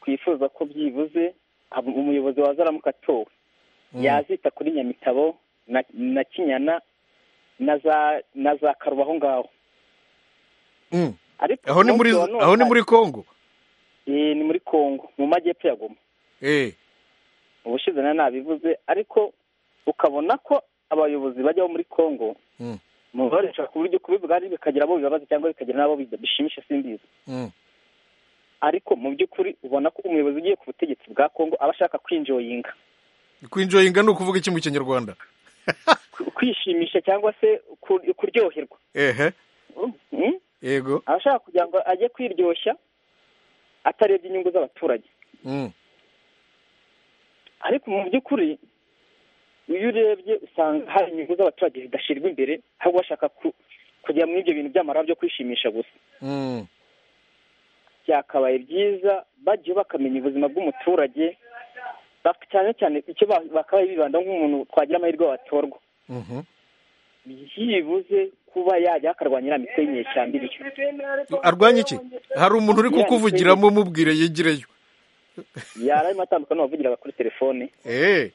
twifuza ko byibuze haba umuyobozi waza aramuka atowe mm. yazita kuri nyamitabo na, na kinyana na za na za karuba aho ngaho Mm. ariko aho ni muri umunsi wa none- aho ni muri kongo Eh, ni muri kongo mu majyepfo ya goma eh ubushize nari nabivuze ariko ukabona ko abayobozi bajyaho muri kongo Mm. mubaresha ku buryo kubivuga ari bikagira abo bibabaza cyangwa bikagira n'abo bi- bishimisha simbizi Mm. ariko mu by'ukuri ubona ko umuyobozi ugiye ku butegetsi bwa kongo aba ashaka kwinjoyinga kwinjoyinga ni ukuvuga iki mu kinyarwanda ku- kwishimisha cyangwa se ku- kuryoherwa ehe Mm? yego aba ashaka kugira ngo ajye kwiryoshya atarebye inyungu z'abaturage Mm, ariko mu by'ukuri iyo urebye usanga hari inyungu z'abaturage zidashyirwa imbere ahubwo bashaka ku- kujya muri ibyo bintu by'amara byo kwishimisha gusa mm. byakabaye byiza bagiye bakamenya ubuzima bw'umuturage bak- cyane cyane icyo ba- bakabaye bibanda nk'umuntu twagira amahirwe watorwa Mhm. byibuze kuba yajya akarwanyira mitwe y'inyeshyamba iriyo arwanya iki hari umuntu uri kukuvugiramo mubwire yigireyo yararimo atandukanye n'uwavugiraga kuri telefone eh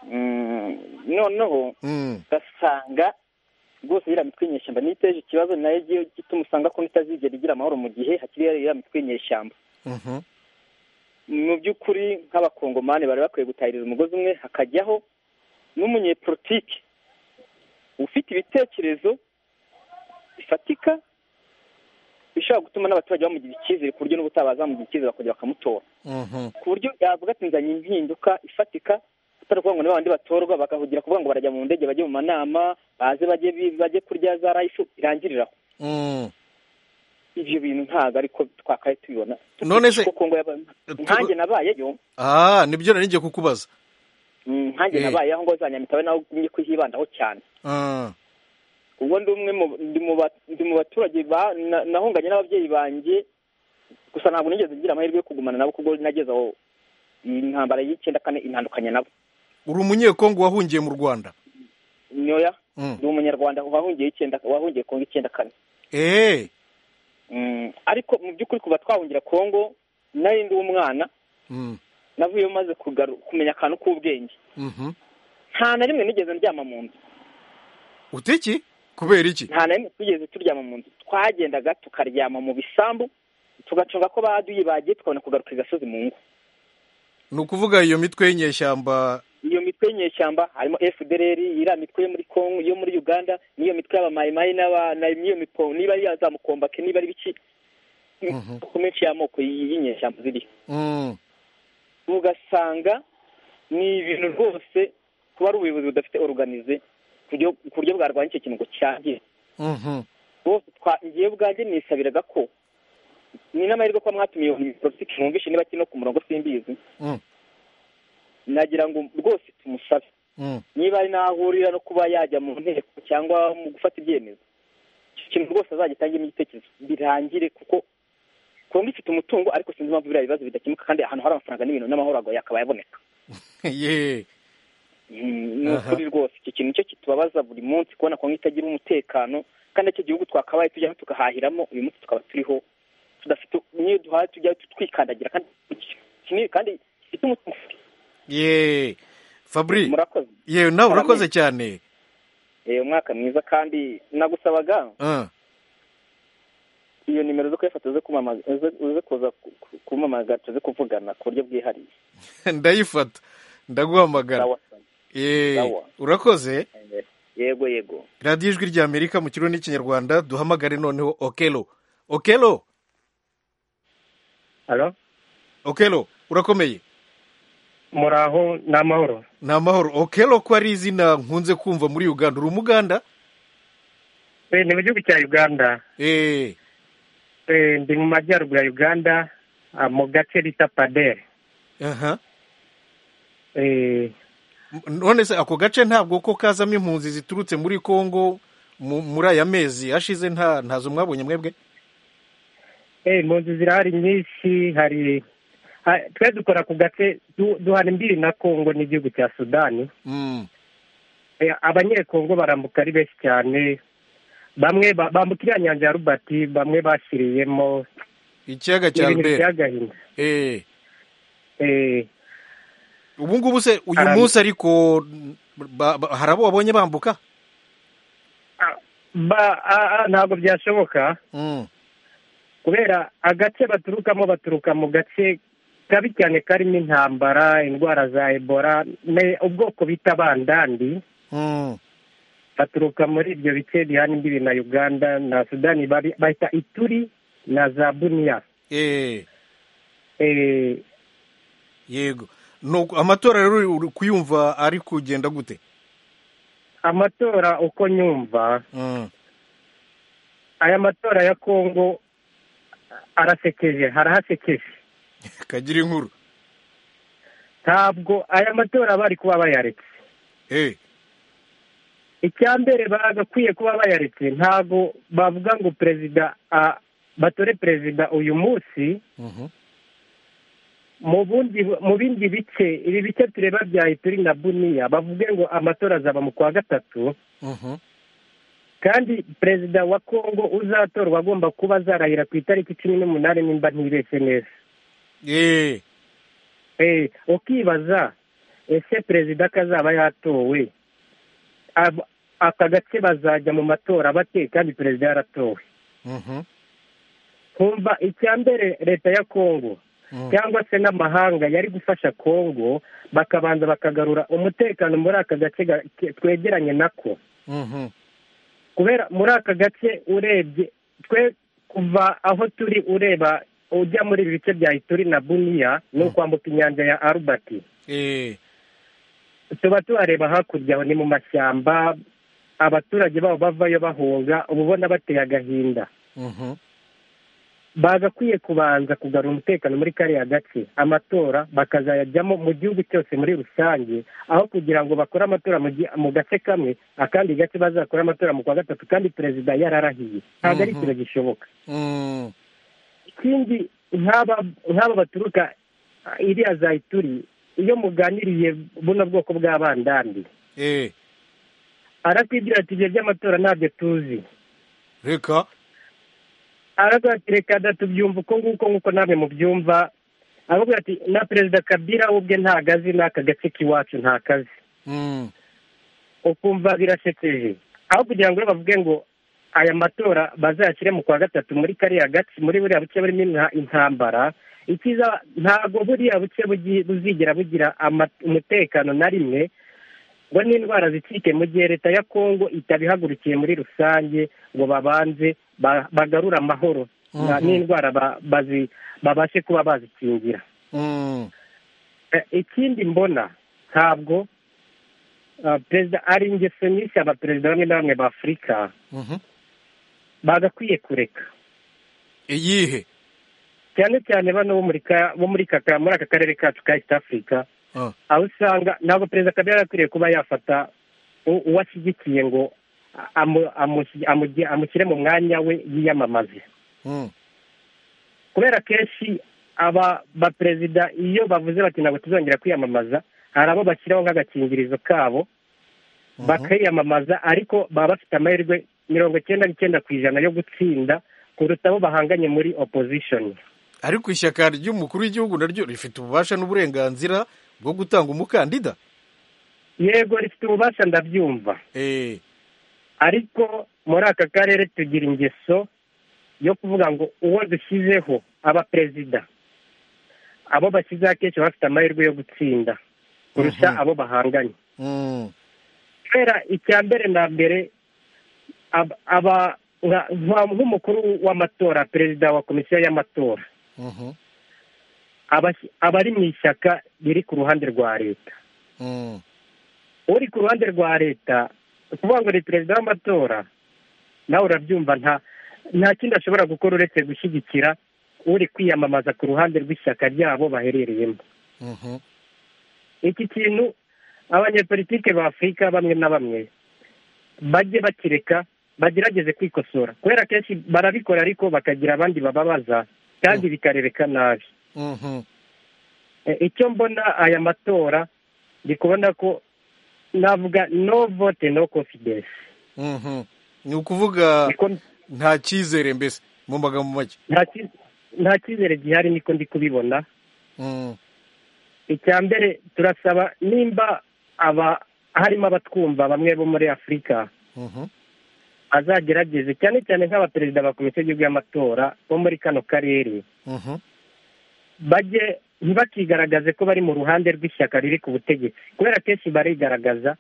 Mm, noneho mm. ugasanga rwose iriya mitwe y'inyeshyamba niyo iteje ikibazo ni nayo igiye gituma usanga ko itazigera igira amahoro mu gihe hakiri iriya mitwe y'inyeshyamba Mhm. mu by'ukuri nk'abakongomani bari bakwiye gutahiriza umugozi umwe hakajyaho n'umunyepolitiki ufite ibitekerezo bifatika bishobora gutuma n'abaturage bamugira icyizere ku buryo n'ubutabaza bamugira icyizere bakongera bakamutora Mhm. ku buryo yavuga ati nzanye impinduka ifatika atari ukuvuga ngo ni babandi batorwa bagahugira kuvuga ngo barajya mu ndege bajye mu manama baze bajye bi- bajye kurya za rayifu irangirira aho Mm. ibyo bintu ntabwo ariko twakaye tubibona None se- Kuko ngo yaba- nkanjye nabayeyo ah nibyo nari ngiye kukubaza mm, nkanjye Eh. nabayeho ngo za nyamitabe naho njye kuhibandaho cyane Ah, ubwo ndi umwe mu- ndi mu ba- ndi mu baturage ba- na- nahunganye n'ababyeyi banjye gusa ntabwo nigeze ngira amahirwe yo kugumana nabo kuko nageze aho intambara y'icyenda kane intandukanye nabo uri umunyekongo wahungiye mu rwanda nyoya Mm. ni umunyarwanda wahungiye icyenda wahungiye kongo icyenda kane eh Mm, ariko mu by'ukuri kuva twahungira kongo nari ndi umwana Mm. navuyeyo maze kugaru- kumenya akantu k'ubwenge Mhm. nta na rimwe nigeze ndyama mu nzu ute iki kubera iki nta na rimwe tugeze turyama mu nzu twagendaga tukaryama mu bisambu tugacunga ko baduyi bagiye tukabona kugaruka i gasozi mu ngo ni ukuvuga iyo mitwe y'inyeshyamba iyo mitwe y'inyeshyamba harimo fdrr iriya mitwe yo muri kongo yo muri uganda n'iyo mitwe y'abamayimayi n'aba- na- n'iyo mipo niba ari iya za mukombake niba ari biki kuko menshi y'amoko y'inyeshyamba ziriho Mm. ugasanga ni ibintu rwose kuba ari ubuyobozi budafite oruganize ku buryo- ku buryo bwarwanya icyo kintu ngo cyangiye Mhm. bose twagiye bwanjye nisabiraga ko ni n'amahirwe ko mwatumiye iyi politiki mwumvishe niba kino ku murongo simbizi Mm. nagira ngo rwose tumusabe Mm. niba ari n'ahurira no kuba yajya mu nteko cyangwa mu gufata ibyemezo icyo kintu rwose azagitangemo igitekerezo birangire kuko kongo ifite umutungo ariko sinzi impamvu biriya bibazo bidakemuka kandi ahantu hari amafaranga n'ibintu n'amahoro agoye akaba yaboneka Ye. Mm, ni Aha. ukuri rwose icyo kintu cyo kitubabaza buri munsi kubona kongo itagira umutekano kandi icyo gihugu twakabaye tujyamo tukahahiramo uyu munsi tukaba turiho tudafite niyo duhaye tujya twikandagira kandi kinini kandi gifite umutungo Ye. Fabri. murakoze Ye, nawe urakoze cyane. Eh, umwaka mwiza kandi nagusabaga Ah. iyo nimero zo kuyafata zo kumamaza zo kuza ku- ku- kumamagara zo kuvugana ku buryo bwihariye Ndayifata. Ndaguhamagara. Sawa. Eh, Sawa. urakoze. yego yego Radiyo ijwi rya Amerika mu kirundi n'ikinyarwanda duhamagare noneho Okelo. Okelo. Halo? Okelo, urakomeye. muraho ni amahoro Ni amahoro. Okelo ko ari izina nkunze kumva muri Uganda. Uri umuganda? Eh, ni mu gihugu cya uganda Eh. Eh, ndi mu majyaruguru ya uganda ah, mu gace bita padere Aha. Eh, None se ako gace ntabwo ko kazamo impunzi ziturutse muri Kongo mu- muri aya mezi ashize nta ntazo mwabonye mwebwe? eh, impunzi zirahari nyinshi hari ha- twe dukora ku gace du- duhana imbibi na kongo n'igihugu cya sudani Mm. Eh, abanyekongo barambuka ari benshi cyane bamwe ba- bambuka iriya nyanja ya robert bamwe bashiriyemo Ikiyaga ni cya ibintu biteye Albert. agahinda Eh. Eh, Ubu ngubu se uyu Haram- munsi ariko ba- ba- hari abo wabonye bambuka? ba- ah, ah, ntabwo byashoboka Mm. kubera agace baturukamo baturuka mu gace kabi cyane karimo intambara indwara za ebola ne- ubwoko bita bandandi Mm. baturuka muri ibyo bice bihana imbibi na uganda na sudani bari- bahita ituri na za buniya Eh. Eh, Yego. Nuko amatora rero uri kuyumva ari kugenda gute? amatora uko nyumva Mm. aya matora ya kongo arasekeje harahasekeje Kagira inkuru. ntabwo aya matora bari kuba bayaretse Eh. icya mbere bagakwiye kuba bayaretse ntabwo bavuga ngo perezida ah, batore perezida uyu munsi Mhm. mu bundi mu bindi bice ibi bice tureba bya ituri na buniya bavuge ngo amatora azaba mu kwa gatatu Mhm. kandi perezida wa kongo uzatorwa agomba kuba azarahira ku itariki cumi n'umunani nimba ntibeshye neza Eh. Eh, ukibaza ese perezida kazaba yatowe ab- aka gace bazajya mu matora bate kandi perezida yaratowe Mhm. kumva icya mbere leta ya kongo Mm. cyangwa se n'amahanga yari gufasha kongo bakabanza bakagarura umutekano muri aka gace ga- ke- twegeranye nako Mhm. kubera muri aka gace urebye twe kuva aho turi ureba ujya muri ibi bice bya ituri na buniya ni ukwambuka inyanja ya arubati Eh. tuba tuhareba hakurya aho ni mu mashyamba abaturage babo bavayo bahunga uba ubona bateye agahinda Mhm. bagakwiye kubanza kugarura umutekano muri kariya gace amatora bakazayajyamo mu gihugu cyose muri rusange aho kugira ngo bakore amatora mu gi- mu gace kamwe akandi gace bazakore amatora mu kwa gatatu kandi perezida yararahiye ntabwo ari Mhm. ikintu gishoboka Mm. ikindi nk'aba nk'aba baturuka ah, iriya za ituri iyo muganiriye buno bwoko bw'abandandi Eh. aratubwira ati ibyo by'amatora ntabyo tuzi Reka. aravuga ati reka da tubyumva uko nguko nk'uko namwe mubyumva aravuga ati na perezida kabira we ubwe nta kazi n'aka gace k'iwacu nta kazi Mm. ukumva birasekeje aho kugira ngo bavuge ngo aya matora bazayashyire mu kwa gatatu muri kariya gace muri buriya buce burimo inta- intambara ikiza ntabwo buriya buce bugi- buzigera bugira ama- umutekano na rimwe ngo n'indwara zicike mu gihe leta ya kongo itabihagurukiye muri rusange ngo babanze ba- bagarure amahoro n'indwara babashe kuba bazikingira ikindi mbona ntabwo perezida ari ingeso nyinshi abaperezida bamwe na bamwe b'afurika bagakwiye kureka iyihe cyane cyane bano bo muri ka- bo muri kaka- muri aka karere kacu ka east africa aho usanga ntabwo perezida kabila yari akwiriye kuba yafata u- uwo ashyigikiye ngo amu- amushyi- amugi- amushyire mu mwanya we yiyamamaze kubera kenshi aba baperezida iyo bavuze bati ntabwo tuzongera kwiyamamaza hari abo bashyiraho nk'agakingirizo kabo bakiyamamaza ariko baba bafite amahirwe mirongo icyenda n'icyenda ku ijana yo gutsinda kuruta abo bahanganye muri opposition ariko ishyaka ry'umukuru w'igihugu naryo rifite ububasha n'uburenganzira bwo gutanga umukandida yego rifite ububasha ndabyumva ariko muri aka karere tugira ingeso yo kuvuga ngo uwo dushyizeho abaperezida abo bashyizeho akenshi baba bafite amahirwe yo gutsinda kurusha abo bahanganye kubera icya mbere na mbere ab- aba nka- nka- nk'umukuru w'amatora perezida wa komisiyo y'amatora abas- aba ari mu ishyaka riri ku ruhande rwa leta uri ku ruhande rwa leta ni ukuvuga ngo ni perezida w'amatora nawe urabyumva nta nta kindi ashobora gukora uretse gushyigikira uri kwiyamamaza ku ruhande rw'ishyaka ryabo baherereyemo iki kintu abanyepolitike ba afurika bamwe na bamwe bajye bakireka bagerageze kwikosora kubera kenshi barabikora ariko bakagira abandi bababaza kandi bikarereka nabi E, icyo mbona aya matora ndi kubona ko navuga no vote no confidence ni ukuvuga nta cyizere mbese mu magambo make nta ki- nta cyizere gihari niko ndi kubibona icya mbere turasaba nimba aba harimo abatwumva bamwe bo muri afurika azagerageze cyane cyane nk'abaperezida ba komisiyo y'igihugu y'amatora bo muri kano karere bajye ntibakigaragaze ko bari mu ruhande rw'ishyaka riri ku butegetsi kubera kenshi barigaragaza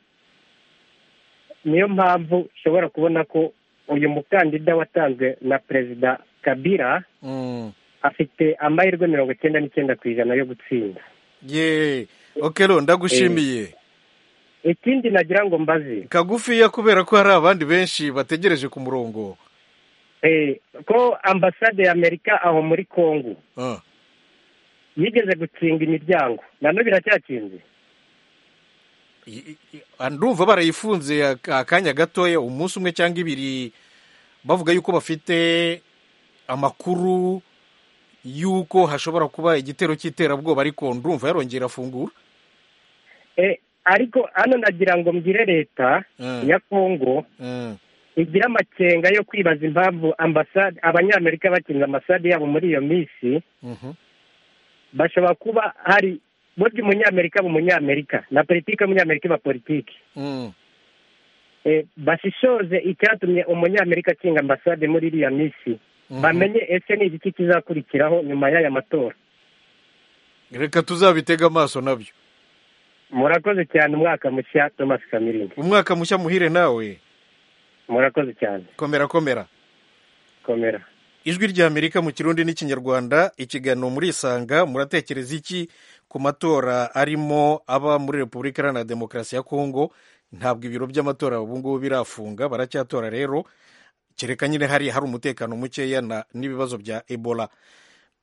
niyo mpamvu ushobora kubona ko uyu mukandida watanzwe na perezida kabira afite amahirwe mirongo icyenda n'icyenda ku ijana yo gutsinda ye okero ndagushimiye ikindi nagira ngo mbaze kagufiya kubera ko hari abandi benshi bategereje ku murongo Eh, ko ambasade y'amerika aho muri kongo yigeze gukinga imiryango na none biracyakinze I- i- ndumva barayifunze ak- akanya gatoya umunsi umwe cyangwa ibiri bavuga yuko bafite amakuru yuko hashobora kuba igitero cy'iterabwoba ariko ndumva yarongera afungura Eh, ariko hano nagira ngo mbwire leta ya kongo igira amakenga yo kwibaza impamvu ambasade abanyamerika bakinze ambasade yabo muri iyo minsi bashobora kuba hari burya umunyamerika aba umunyamerika na politiki y'umunyamerika iba politiki Eh, bashishoze icyatumye umunyamerika akinga ambasade muri iriya minsi bamenye ese ni igiki kizakurikiraho nyuma y'aya matora reka tuzabitega amaso nabyo murakoze cyane umwaka mushya thomas kamirindi umwaka mushya muhire nawe murakoze cyane komera komera komera ijwi ry'amerika mu kirundi n'ikinyarwanda ikiganiro murisanga muratekereza iki ku matora arimo aba muri repubulika iharanira demokarasi ya kongo ntabwo ibiro by'amatora ubu ngubu birafunga baracyatora rero kereka nyine hari hari umutekano mukeya na- n'ibibazo bya ebola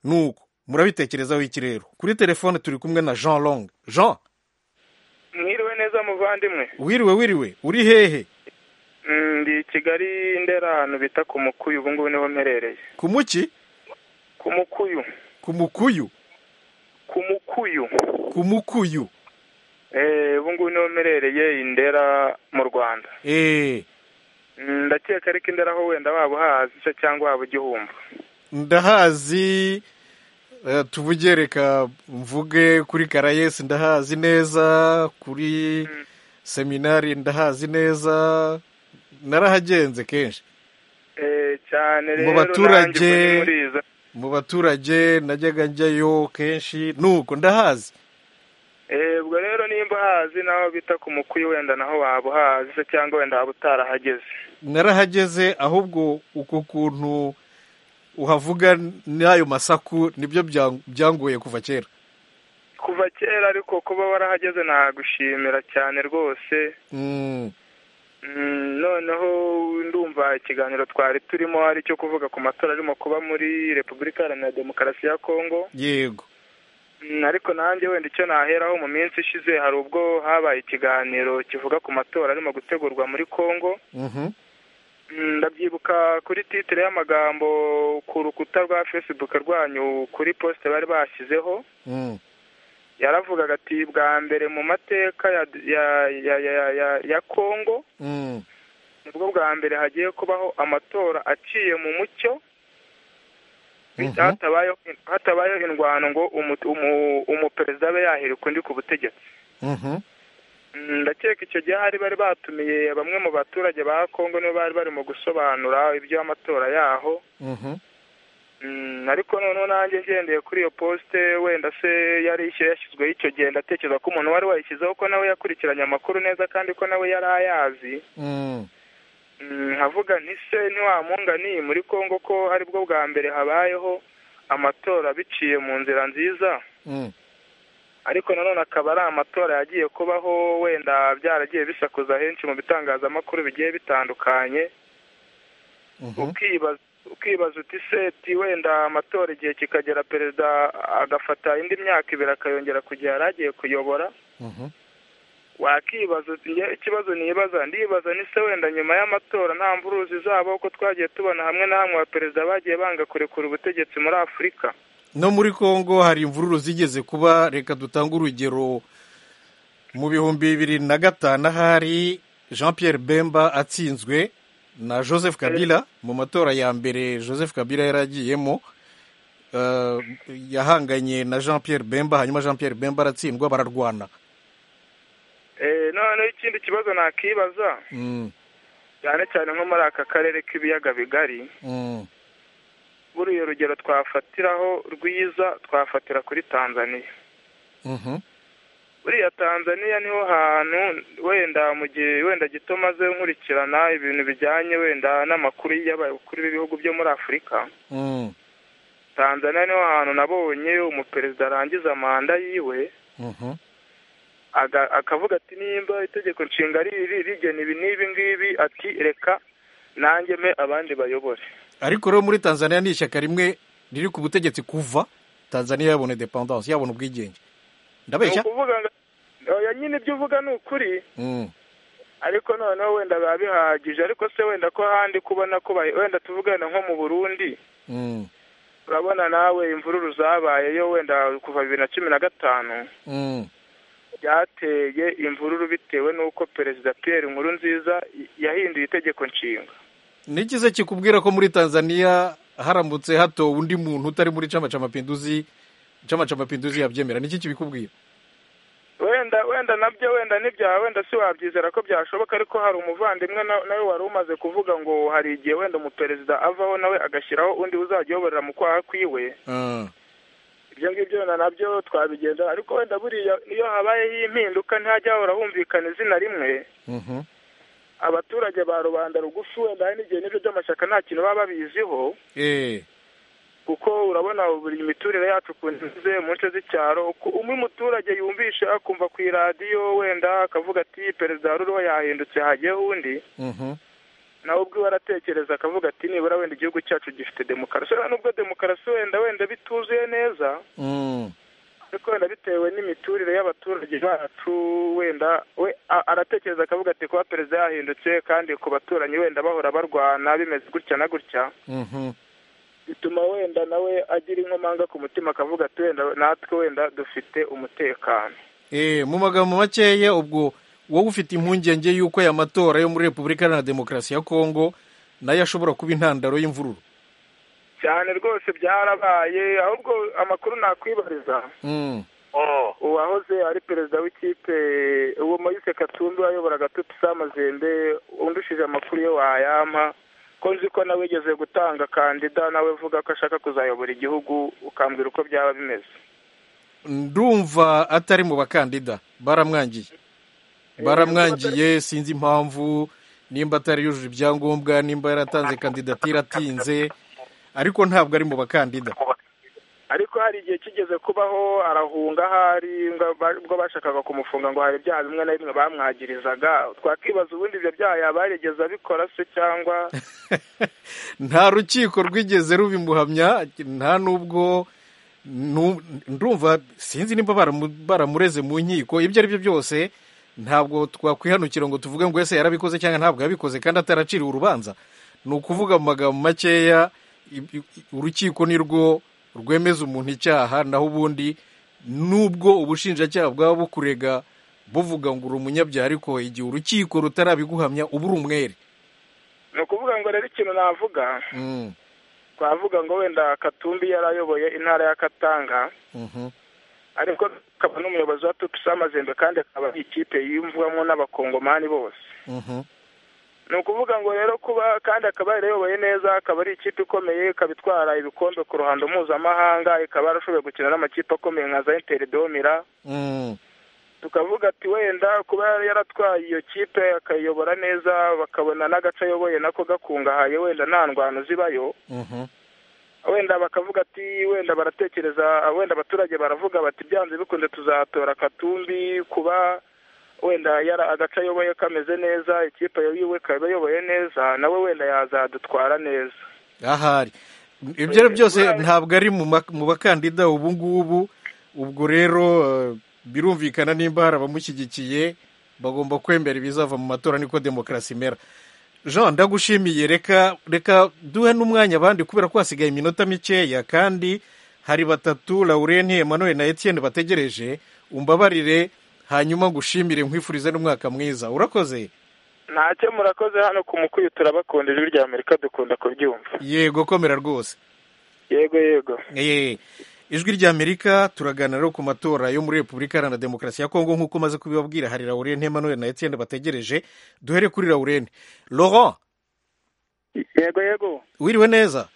nuko murabitekerezaho iki rero kuri telefone turi kumwe na jean long jean mwiriwe neza muvandimwe wiriwe wiriwe uri hehe Mm, ndi i kigali ndera ahantu bita ku mukuyu ubu ngubu niho mperereye ku muki ku mukuyu ku mukuyu ku mukuyu ku mukuyu Eh, ubu ngubu niho mperereye i ndera mu rwanda eee Mm, ndakeka ariko i ndera ho wenda waba uhazi se cyangwa waba ugihumva ndahazi eh, tuvuge reka mvuge kuri karayesi ndahazi neza kuri seminari ndahazi neza narahagenze kenshi Eh, Mu cyane rero baturage- nanjye ubwo ni muri izo mu baturage najyaga njyayo kenshi nuko ndahazi Eh, ubwo rero nimba uhazi naho bita ku mukuyu wenda naho waba uhazi se cyangwa wenda waba utarahageze narahageze ahubwo uko kuntu uhavuga n'ayo masaku nibyo byangoye kuva kera kuva kera ariko kuba warahageze nagushimira cyane rwose noneho ndumva ikiganiro twari turimo ari cyo kuvuga ku matora arimo kuba muri repubulika iharanira demokarasi ya kongo yego ariko nanjye wenda icyo naheraho mu minsi ishize hari ubwo habaye ikiganiro kivuga ku matora arimo gutegurwa muri kongo ndabyibuka kuri titire y'amagambo ku rukuta rwa fesibuke rwanyu kuri posite bari bashyizeho yaravugaga ati bwa mbere mu mateka ya kongo nibwo bwa mbere hagiye kubaho amatora aciye mu mucyo hatabayeho indwano ngo umuperezida abe yahirika undi ku butegetsi ndakeka icyo gihe hari bari batumiye bamwe mu baturage ba kongo nibo bari barimo gusobanura iby'amatora yaho ariko noneho nanjye ngendeye kuri iyo posite wenda se yari yashyizweho icyo gihe ndatekereza ko umuntu wari wayishyizeho ko nawe yakurikiranye amakuru neza kandi ko nawe yari ayazi nkavuga nti se ntiwamunga ni muri kongo ko aribwo bwa mbere habayeho amatora biciye mu nzira nziza ariko nanone akaba ari amatora yagiye kubaho wenda byaragiye bisakuza henshi mu bitangazamakuru bigiye bitandukanye ukibaza uti seti wenda amatora igihe kikagera perezida agafata indi myaka ibiri akayongera ku gihe yari agiye kuyobora wakibaza ikibazo nibaza ndibaza ni se wenda nyuma y'amatora nta mvuruzi zabo ko twagiye tubona hamwe na hamwe abaperezida bagiye banga kurekura ubutegetsi muri afurika no muri congo hari imvururu zigeze kuba reka dutange urugero mu bihumbi bibiri na gatanu ahari jean Pierre bemba atsinzwe na joseph kabila mu matora ya mbere joseph kabila yari agiyemo yahanganye na jean Pierre bemba hanyuma jean Pierre bemba aratsindwa bararwana noneho ikindi kibazo nakibaza cyane cyane nko muri aka karere k'ibiyaga bigari buriya urugero twafatiraho rwiza twafatira kuri tanzania buriya tanzania niho hantu wenda mu gihe wenda gito maze nkurikirana ibintu bijyanye wenda n'amakuru y'abakuru b'ibihugu byo muri afurika tanzania niho hantu nabonye umuperezida arangiza manda yiwe akavuga ati nimba itegeko nshinga rigena ibi n'ibi ngibi ati reka nanjye me abandi bayobore ariko rero muri tanzania ni ishyaka rimwe riri ku butegetsi kuva tanzania yabona independanse yabona ubwigenge ndabeshya nyine ibyo uvuga ni ukuri ariko noneho wenda biba bihagije ariko se wenda ko ahandi kubona ko wenda tuvugana nko mu burundi urabona nawe imvururu zabayeyo wenda kuva bibiri na cumi na gatanu byateye imvururu bitewe n'uko perezida Pierre Nkurunziza yahinduye itegeko nshinga n'ikize kikubwira ko muri tanzania haramutse hatowe undi muntu utari muri chama cha mapinduzi chama cha mapinduzi yabyemera niki kibikubwira wenda wenda nabyo wenda n'ibyaha wenda si wabyizera ko byashoboka ariko hari umuvandimwe nawe wari umaze kuvuga ngo hari igihe wenda umuperezida avaho nawe agashyiraho undi uzajya uyoborera mu kwaha kwiwe ibyo ngibyo nabyo twabigenza ariko wenda buriya iyo habayeho impinduka ntihajya hahora humvikana izina rimwe abaturage ba rubanda rugufi wenda hari n'igihe n'ibyo by'amashyaka nta kintu baba babiziho kuko urabona buri miturire yacu ukuntu imeze mu nce z'icyaro umwe muturage yumvisha akumva ku iradiyo wenda akavuga ati perezida ruriho yahindutse hagiyeho undi nawe ubwo aratekereza akavuga ati nibura wenda igihugu cyacu gifite demokarasi nubwo demokarasi wenda wenda bituzuye neza ariko wenda bitewe n'imiturire y'abaturage bacu wenda we aratekereza akavuga ati kuba perezida yahindutse kandi ku baturanyi wenda bahora barwana bimeze gutya na gutya bituma wenda nawe agira inkomanga ku mutima akavuga ati wenda natwe wenda dufite umutekano mu magambo makeya ubwo wowe ufite impungenge y'uko aya matora yo muri repubulika iharanira demokarasi ya kongo nayo ashobora kuba intandaro y'imvururu cyane rwose byarabaye ahubwo amakuru nakwibariza uwahoze ari perezida w'ikipe uwo Moise katumbi wayoboraga tutisa amazembe undushije amakuru yo wayampa ko nzi ko nawe yigeze gutanga kandida nawe uvuga ko ashaka kuzayobora igihugu ukambwira uko byaba bimeze ndumva atari mu bakandida baramwangiye baramwangiye sinzi impamvu nimba atari yujuje ibyangombwa nimba yaratanze kandidatire atinze ariko ntabwo ari mu bakandida ariko hari igihe kigeze kubaho arahunga ahari ubwo bashakaga kumufunga ngo hari ibyaha bimwe na bimwe bamwagirizaga twakibaza ubundi ibyo byaha yaba yarigeze abikora se cyangwa nta rukiko rwigeze rubimuhamya nta n'ubwo ndumva sinzi niba baramureze mu nkiko ibyo ari byo byose ntabwo twakwihanukira ngo tuvuge ngo ese yarabikoze cyangwa ntabwo yabikoze kandi ataraciriwe urubanza ni ukuvuga mu magambo makeya urukiko ni rwo rwemeza umuntu icyaha naho ubundi nubwo ubushinjacyaha bwaba bukurega buvuga ngo uri umunyabyaha ariko igihe urukiko rutarabiguhamya uba uri umwere ni ukuvuga ngo rero ikintu navuga twavuga ngo wenda katumbi yari ayoboye intara ya katanga ariko akaba n'umuyobozi wa tupusi amazembe kandi akaba ari ikipe yiyumvwamo n'abakongomani bose ni ukuvuga ngo rero kuba kandi akaba yarayoboye neza akaba ari ikipe ikomeye ikaba itwara ibikombe ku ruhando mpuzamahanga ikaba yarashoboye gukina n'amakipe akomeye nka za interi domira tukavuga ati wenda kuba yaratwaye iyo kipe akayiyobora neza bakabona n'agace ayoboye nako gakungahaye wenda nta ndwano zibayo wenda bakavuga ati wenda baratekereza wenda abaturage baravuga bati byanze bikunze tuzatora katumbi kuba wenda agace ayoboye kameze neza ikipe yiwe ikaba iyoboye neza nawe wenda yazadutwara neza ahari ibyo ari byose ntabwo ari mu bakandida ubu ngubu ubwo rero birumvikana nimba hari abamushyigikiye bagomba kwemera ibizava mu matora niko demokarasi imera jean ndagushimiye reka reka duhe n'umwanya abandi kubera ko hasigaye iminota mikeya kandi hari batatu laurenti Emmanuel na Etienne bategereje umbabarire hanyuma ngushimire nkwifurize n'umwaka mwiza urakoze ntacyo murakoze hano ku mukuyu turabakunda ijwi rya amerika dukunda kubyumva yego komera rwose yego yego ijwi rya amerika turaganira ku matora yo muri repubulika iharanira demokarasi ya kongo nk'uko umaze kubibabwira hari laurent emmanuel na etienne bategereje duhere kuri laurent laurent yego yego wiriwe neza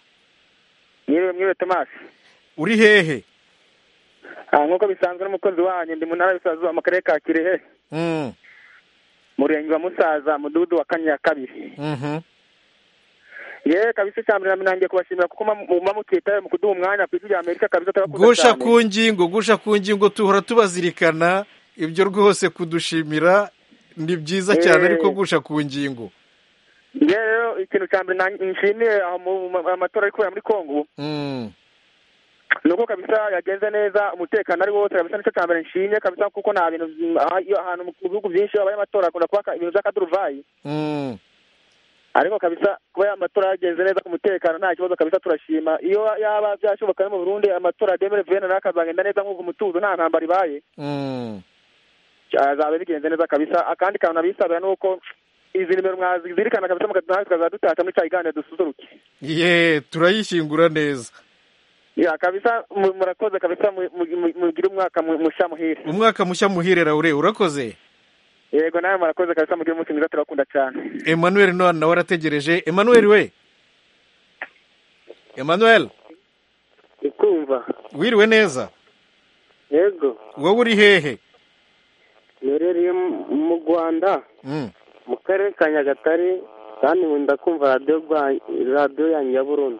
mwiriwe mwiriwe thomas uri hehe nk'uko bisanzwe n'umukozi wanyu ndi mu ntara y'ubusazuba mu karere ka kirehe murenge wa musaza mudugudu wa kane ya kabiri yewe kabisa icya mbere nanjye kubashimira kuko muba mutitaye mu kuduha umwanya ku isi rya amerika kabisa turakuze gusha ku ngingo gusha ku ngingo tuhora tubazirikana ibyo rwose kudushimira ni byiza cyane ariko gusha ku ngingo yewe rero ikintu cya mbere nshimiye amatora ari kubera muri kongo ni uko kabisa yagenze neza umutekano ari wose kabisa nicyo cya mbere nshimye kabisa kuko nta bintu ahantu mu bihugu byinshi habaye amatora akunda kuba ibintu by'akaduruvayi ariko kabisa kuba amatora yagenze neza ku mutekano nta kibazo kabisa turashima iyo yaba byashoboka no mu Burundi amatora demere vene nayo akazagenda neza nk'uko umutuzo nta ntambara ibaye azaba bigenze neza kabisa akandi kantu nabisabira ni uko izi nimero mwazizirikana kabisa mukatuna tukazadutata muri cya kiganiro dususuruke ye turayishyingura neza ya kabisa murakoze kabisa mugire umwaka mushya muhire umwaka mushya muhire raure urakoze yego nawe murakoze kabisa mugire umunsi mwiza turabakunda cyane emmanuel nawe arategereje emmanuel we emmanuel ndikumva wiriwe neza yego wowe uri hehe mberereye mu rwanda mu karere ka nyagatare kandi ndakumva radiyo radiyo yanyu ya burundu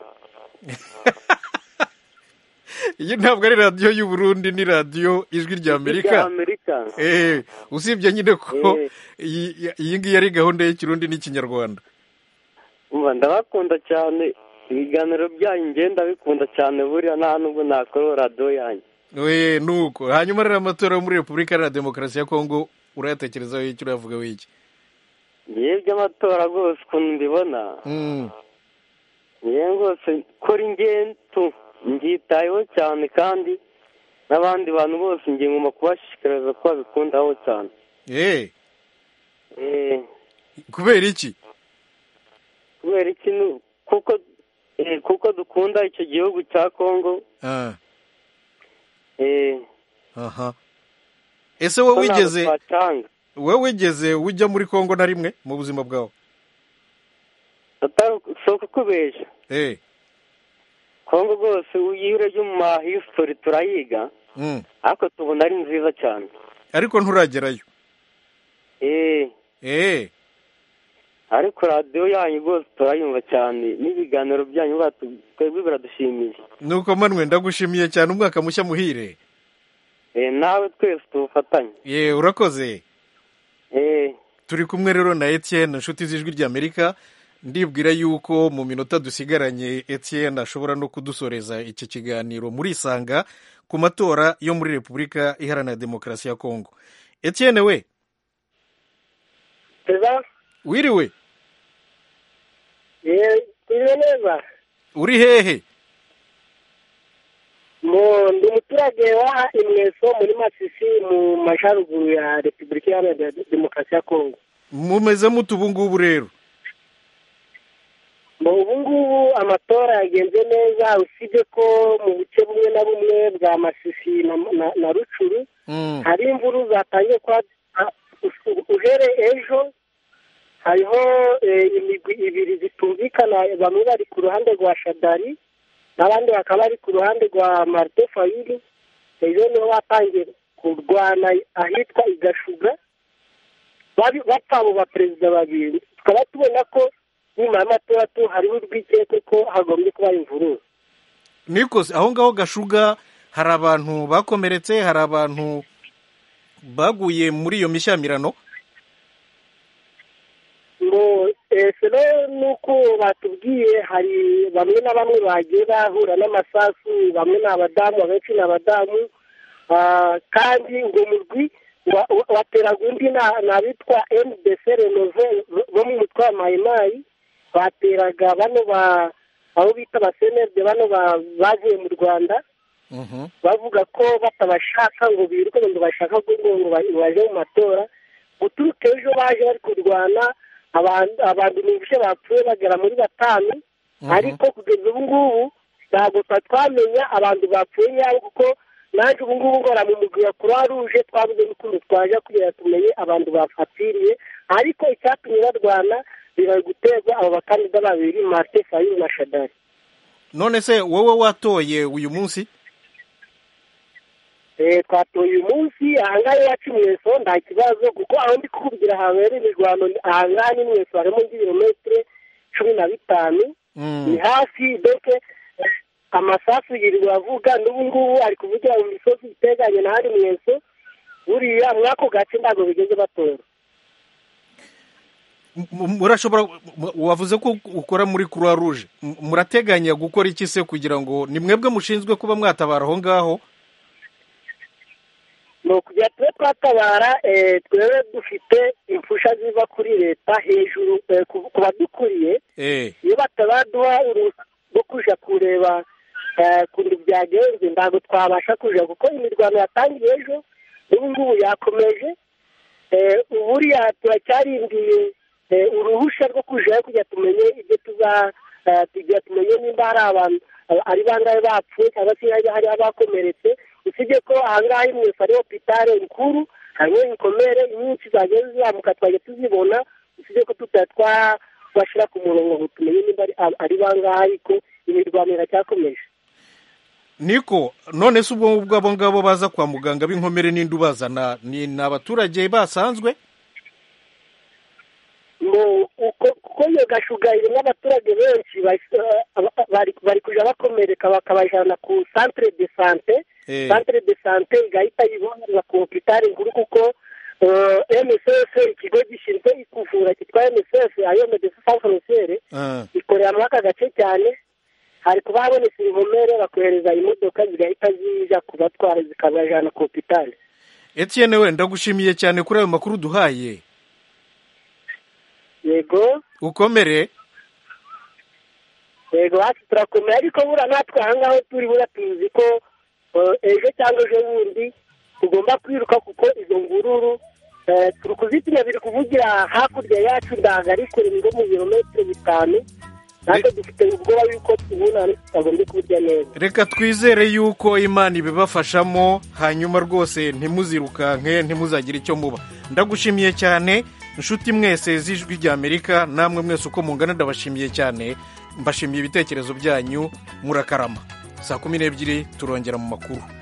iyi ntabwo ari radiyo y'uburundi ni radiyo ijwi rya amerika usibye nyine ko iyi ngiyi ari gahunda y'ikirundi n'ikinyarwanda ndabakunda cyane ibiganiro byanyu ngenda bikunda cyane buriya nta nubwo nakora radiyo yanyu we nuko hanyuma rero amatora yo muri repubulika iharanira demokarasi ya kongo urayatekerezaho iki urayavugaho iki ngewe by'amatora rwose ukuntu mbibona ngewe rwose kora ingento nbyitayeho cyane kandi n'abandi bantu bose ngiye ngomba kubashishikariza ko babikundaho cyane kubera iki kubera iki kuko kuko dukunda icyo gihugu cya kongo ese wowe wigeze wowe wigeze ujya muri kongo na rimwe mu buzima bwawe si ukukubeshya kongo rwose iyo urebye mu ma hisitori turayiga ariko tubona ari nziza cyane ariko nturagerayo eee ariko radiyo yanyu rwose turayumva cyane n'ibiganiro byanyu twebwe biradushimisha nuko manwe ndagushimiye cyane umwaka mushya muhire nawe twese tuwufatanye ye urakoze turi kumwe rero na Etienne inshuti z'ijwi ry'amerika ndibwira yuko mu minota dusigaranye Etienne ashobora no kudusoreza iki kiganiro muri isanga ku matora yo muri repubulika iharanira demokarasi ya kongo Etienne we wiriwe neza uri hehe ndi umuturage wa imweso muri masisi mu majyaruguru ya repubulika iharanira demokarasi ya kongo mumeze mutu ubu ngubu rero ubu ngubu amatora yagenze neza usibye ko mu buce bumwe na bumwe bwa masisi na rucuru hari imvuru zatangiye kwa uhere ejo hariho imigwi ibiri zitumvikana bamwe bari ku ruhande rwa shadari n'abandi bakaba bari ku ruhande rwa marite fayiri ejo niho batangiye kurwana ahitwa igashuga bapfa abo baperezida babiri tukaba tubona ko nyuma y'amatora tu hariho urwikekwe ko hagombye kuba imvururu niko aho ngaho gashuga hari abantu bakomeretse hari abantu baguye muri iyo mishyamirano ngo ese nuko batubwiye hari bamwe na bamwe bagiye bahura n'amasasu bamwe ni abadamu abenshi ni abadamu kandi ngo murwi wateraga undi n'abitwa MDC renove bo mu mutwe wa mayimayi bateraga bano ba aho bita abasenede bano bavuye mu rwanda bavuga ko batabashaka ngo biruke ngo bashaka ngo baje mu matora guturuka ejo baje bari kurwana abantu ni ibice bapfuye bagera muri batanu ariko kugeza ubu ngubu ntabwo twamenya abantu bapfuye nyabo kuko naje ubu ngubu ngora mu mugwi wa croix rouge twabuze n'ukuntu twaje kugira tumenye abantu bapfapfiriye ariko icyatumye barwana bibari guterwa abo bakandida babiri marite fayulu na shadari none se wowe watoye uyu munsi twatoye uyu munsi ahangaha iwacu mweso nta kibazo kuko aho ndi kukubwira habereye imirwano ahangaha ni mweso harimo nk'ibirometero cumi na bitanu ni hafi mbese amasasu yirirwa avuga n'ubu ngubu ari kuvugira mu misozi iteganye na hari mweso buriya muri ako gace ntabwo bigeze batora murashobora wavuze ko ukora muri croix rouge murateganya gukora iki se kugira ngo ni mwebwe mushinzwe kuba mwatabara aho ngaho ni ukugira tube twatabara twebwe dufite impfusha ziva kuri leta hejuru ku badukuriye iyo batabaduha uruhushya rwo kujya kureba ukuntu byagenze ntabwo twabasha kujya kuko imirwano yatangiye ejo n'ubu ngubu yakomeje buriya turacyarindiye uruhushya rwo kujyayo kugira tumenye ibyo tuza tugira tumenye nimba hari abantu ari bangahe bapfuye cyangwa se hari abakomeretse usibye ko ahangaha imwese ari hopitale rukuru harimo inkomere nyinshi zagiye zizamuka twajya tuzibona usibye ko tutari twashyira ku murongo ngo tumenye niba ari bangahe ariko imirwano iracyakomeje niko none se ubwo ngubwo abo ngabo baza kwa muganga b'inkomere n'indi ubazana ni abaturage basanzwe kuko iyo gashuga irimo abaturage benshi bari kujya bakomereka bakabajyana ku santire de sante santire de sante igahita yibohereza ku hopitale nkuru kuko msf ikigo gishinzwe kuvura cyitwa msf ariyo medecin sans frontiere ikorera muri aka gace cyane hari kuba habonetse ibihomere bakohereza imodoka zigahita zijya kubatwara zikabajyana ku hopitale etienne we ndagushimiye cyane kuri ayo makuru duhaye yego ukomere yego hafi turakomera ariko buriya natwe ahangaho turi buriya tuzi ko ejo cyangwa ejo bundi tugomba kwiruka kuko izo ngururu turi kuzitinya biri kuvugira hakurya yacu ntabwo ari kure ngo mu birometero bitanu natwe dufite ubwoba yuko tubona tutagombye kurya neza reka twizere yuko imana ibibafashamo hanyuma rwose ntimuzirukanke ntimuzagire icyo muba ndagushimiye cyane inshuti mwese z'ijwi ry'amerika namwe mwese uko mungana ndabashimiye cyane mbashimiye ibitekerezo byanyu murakarama saa kumi n'ebyiri turongera mu makuru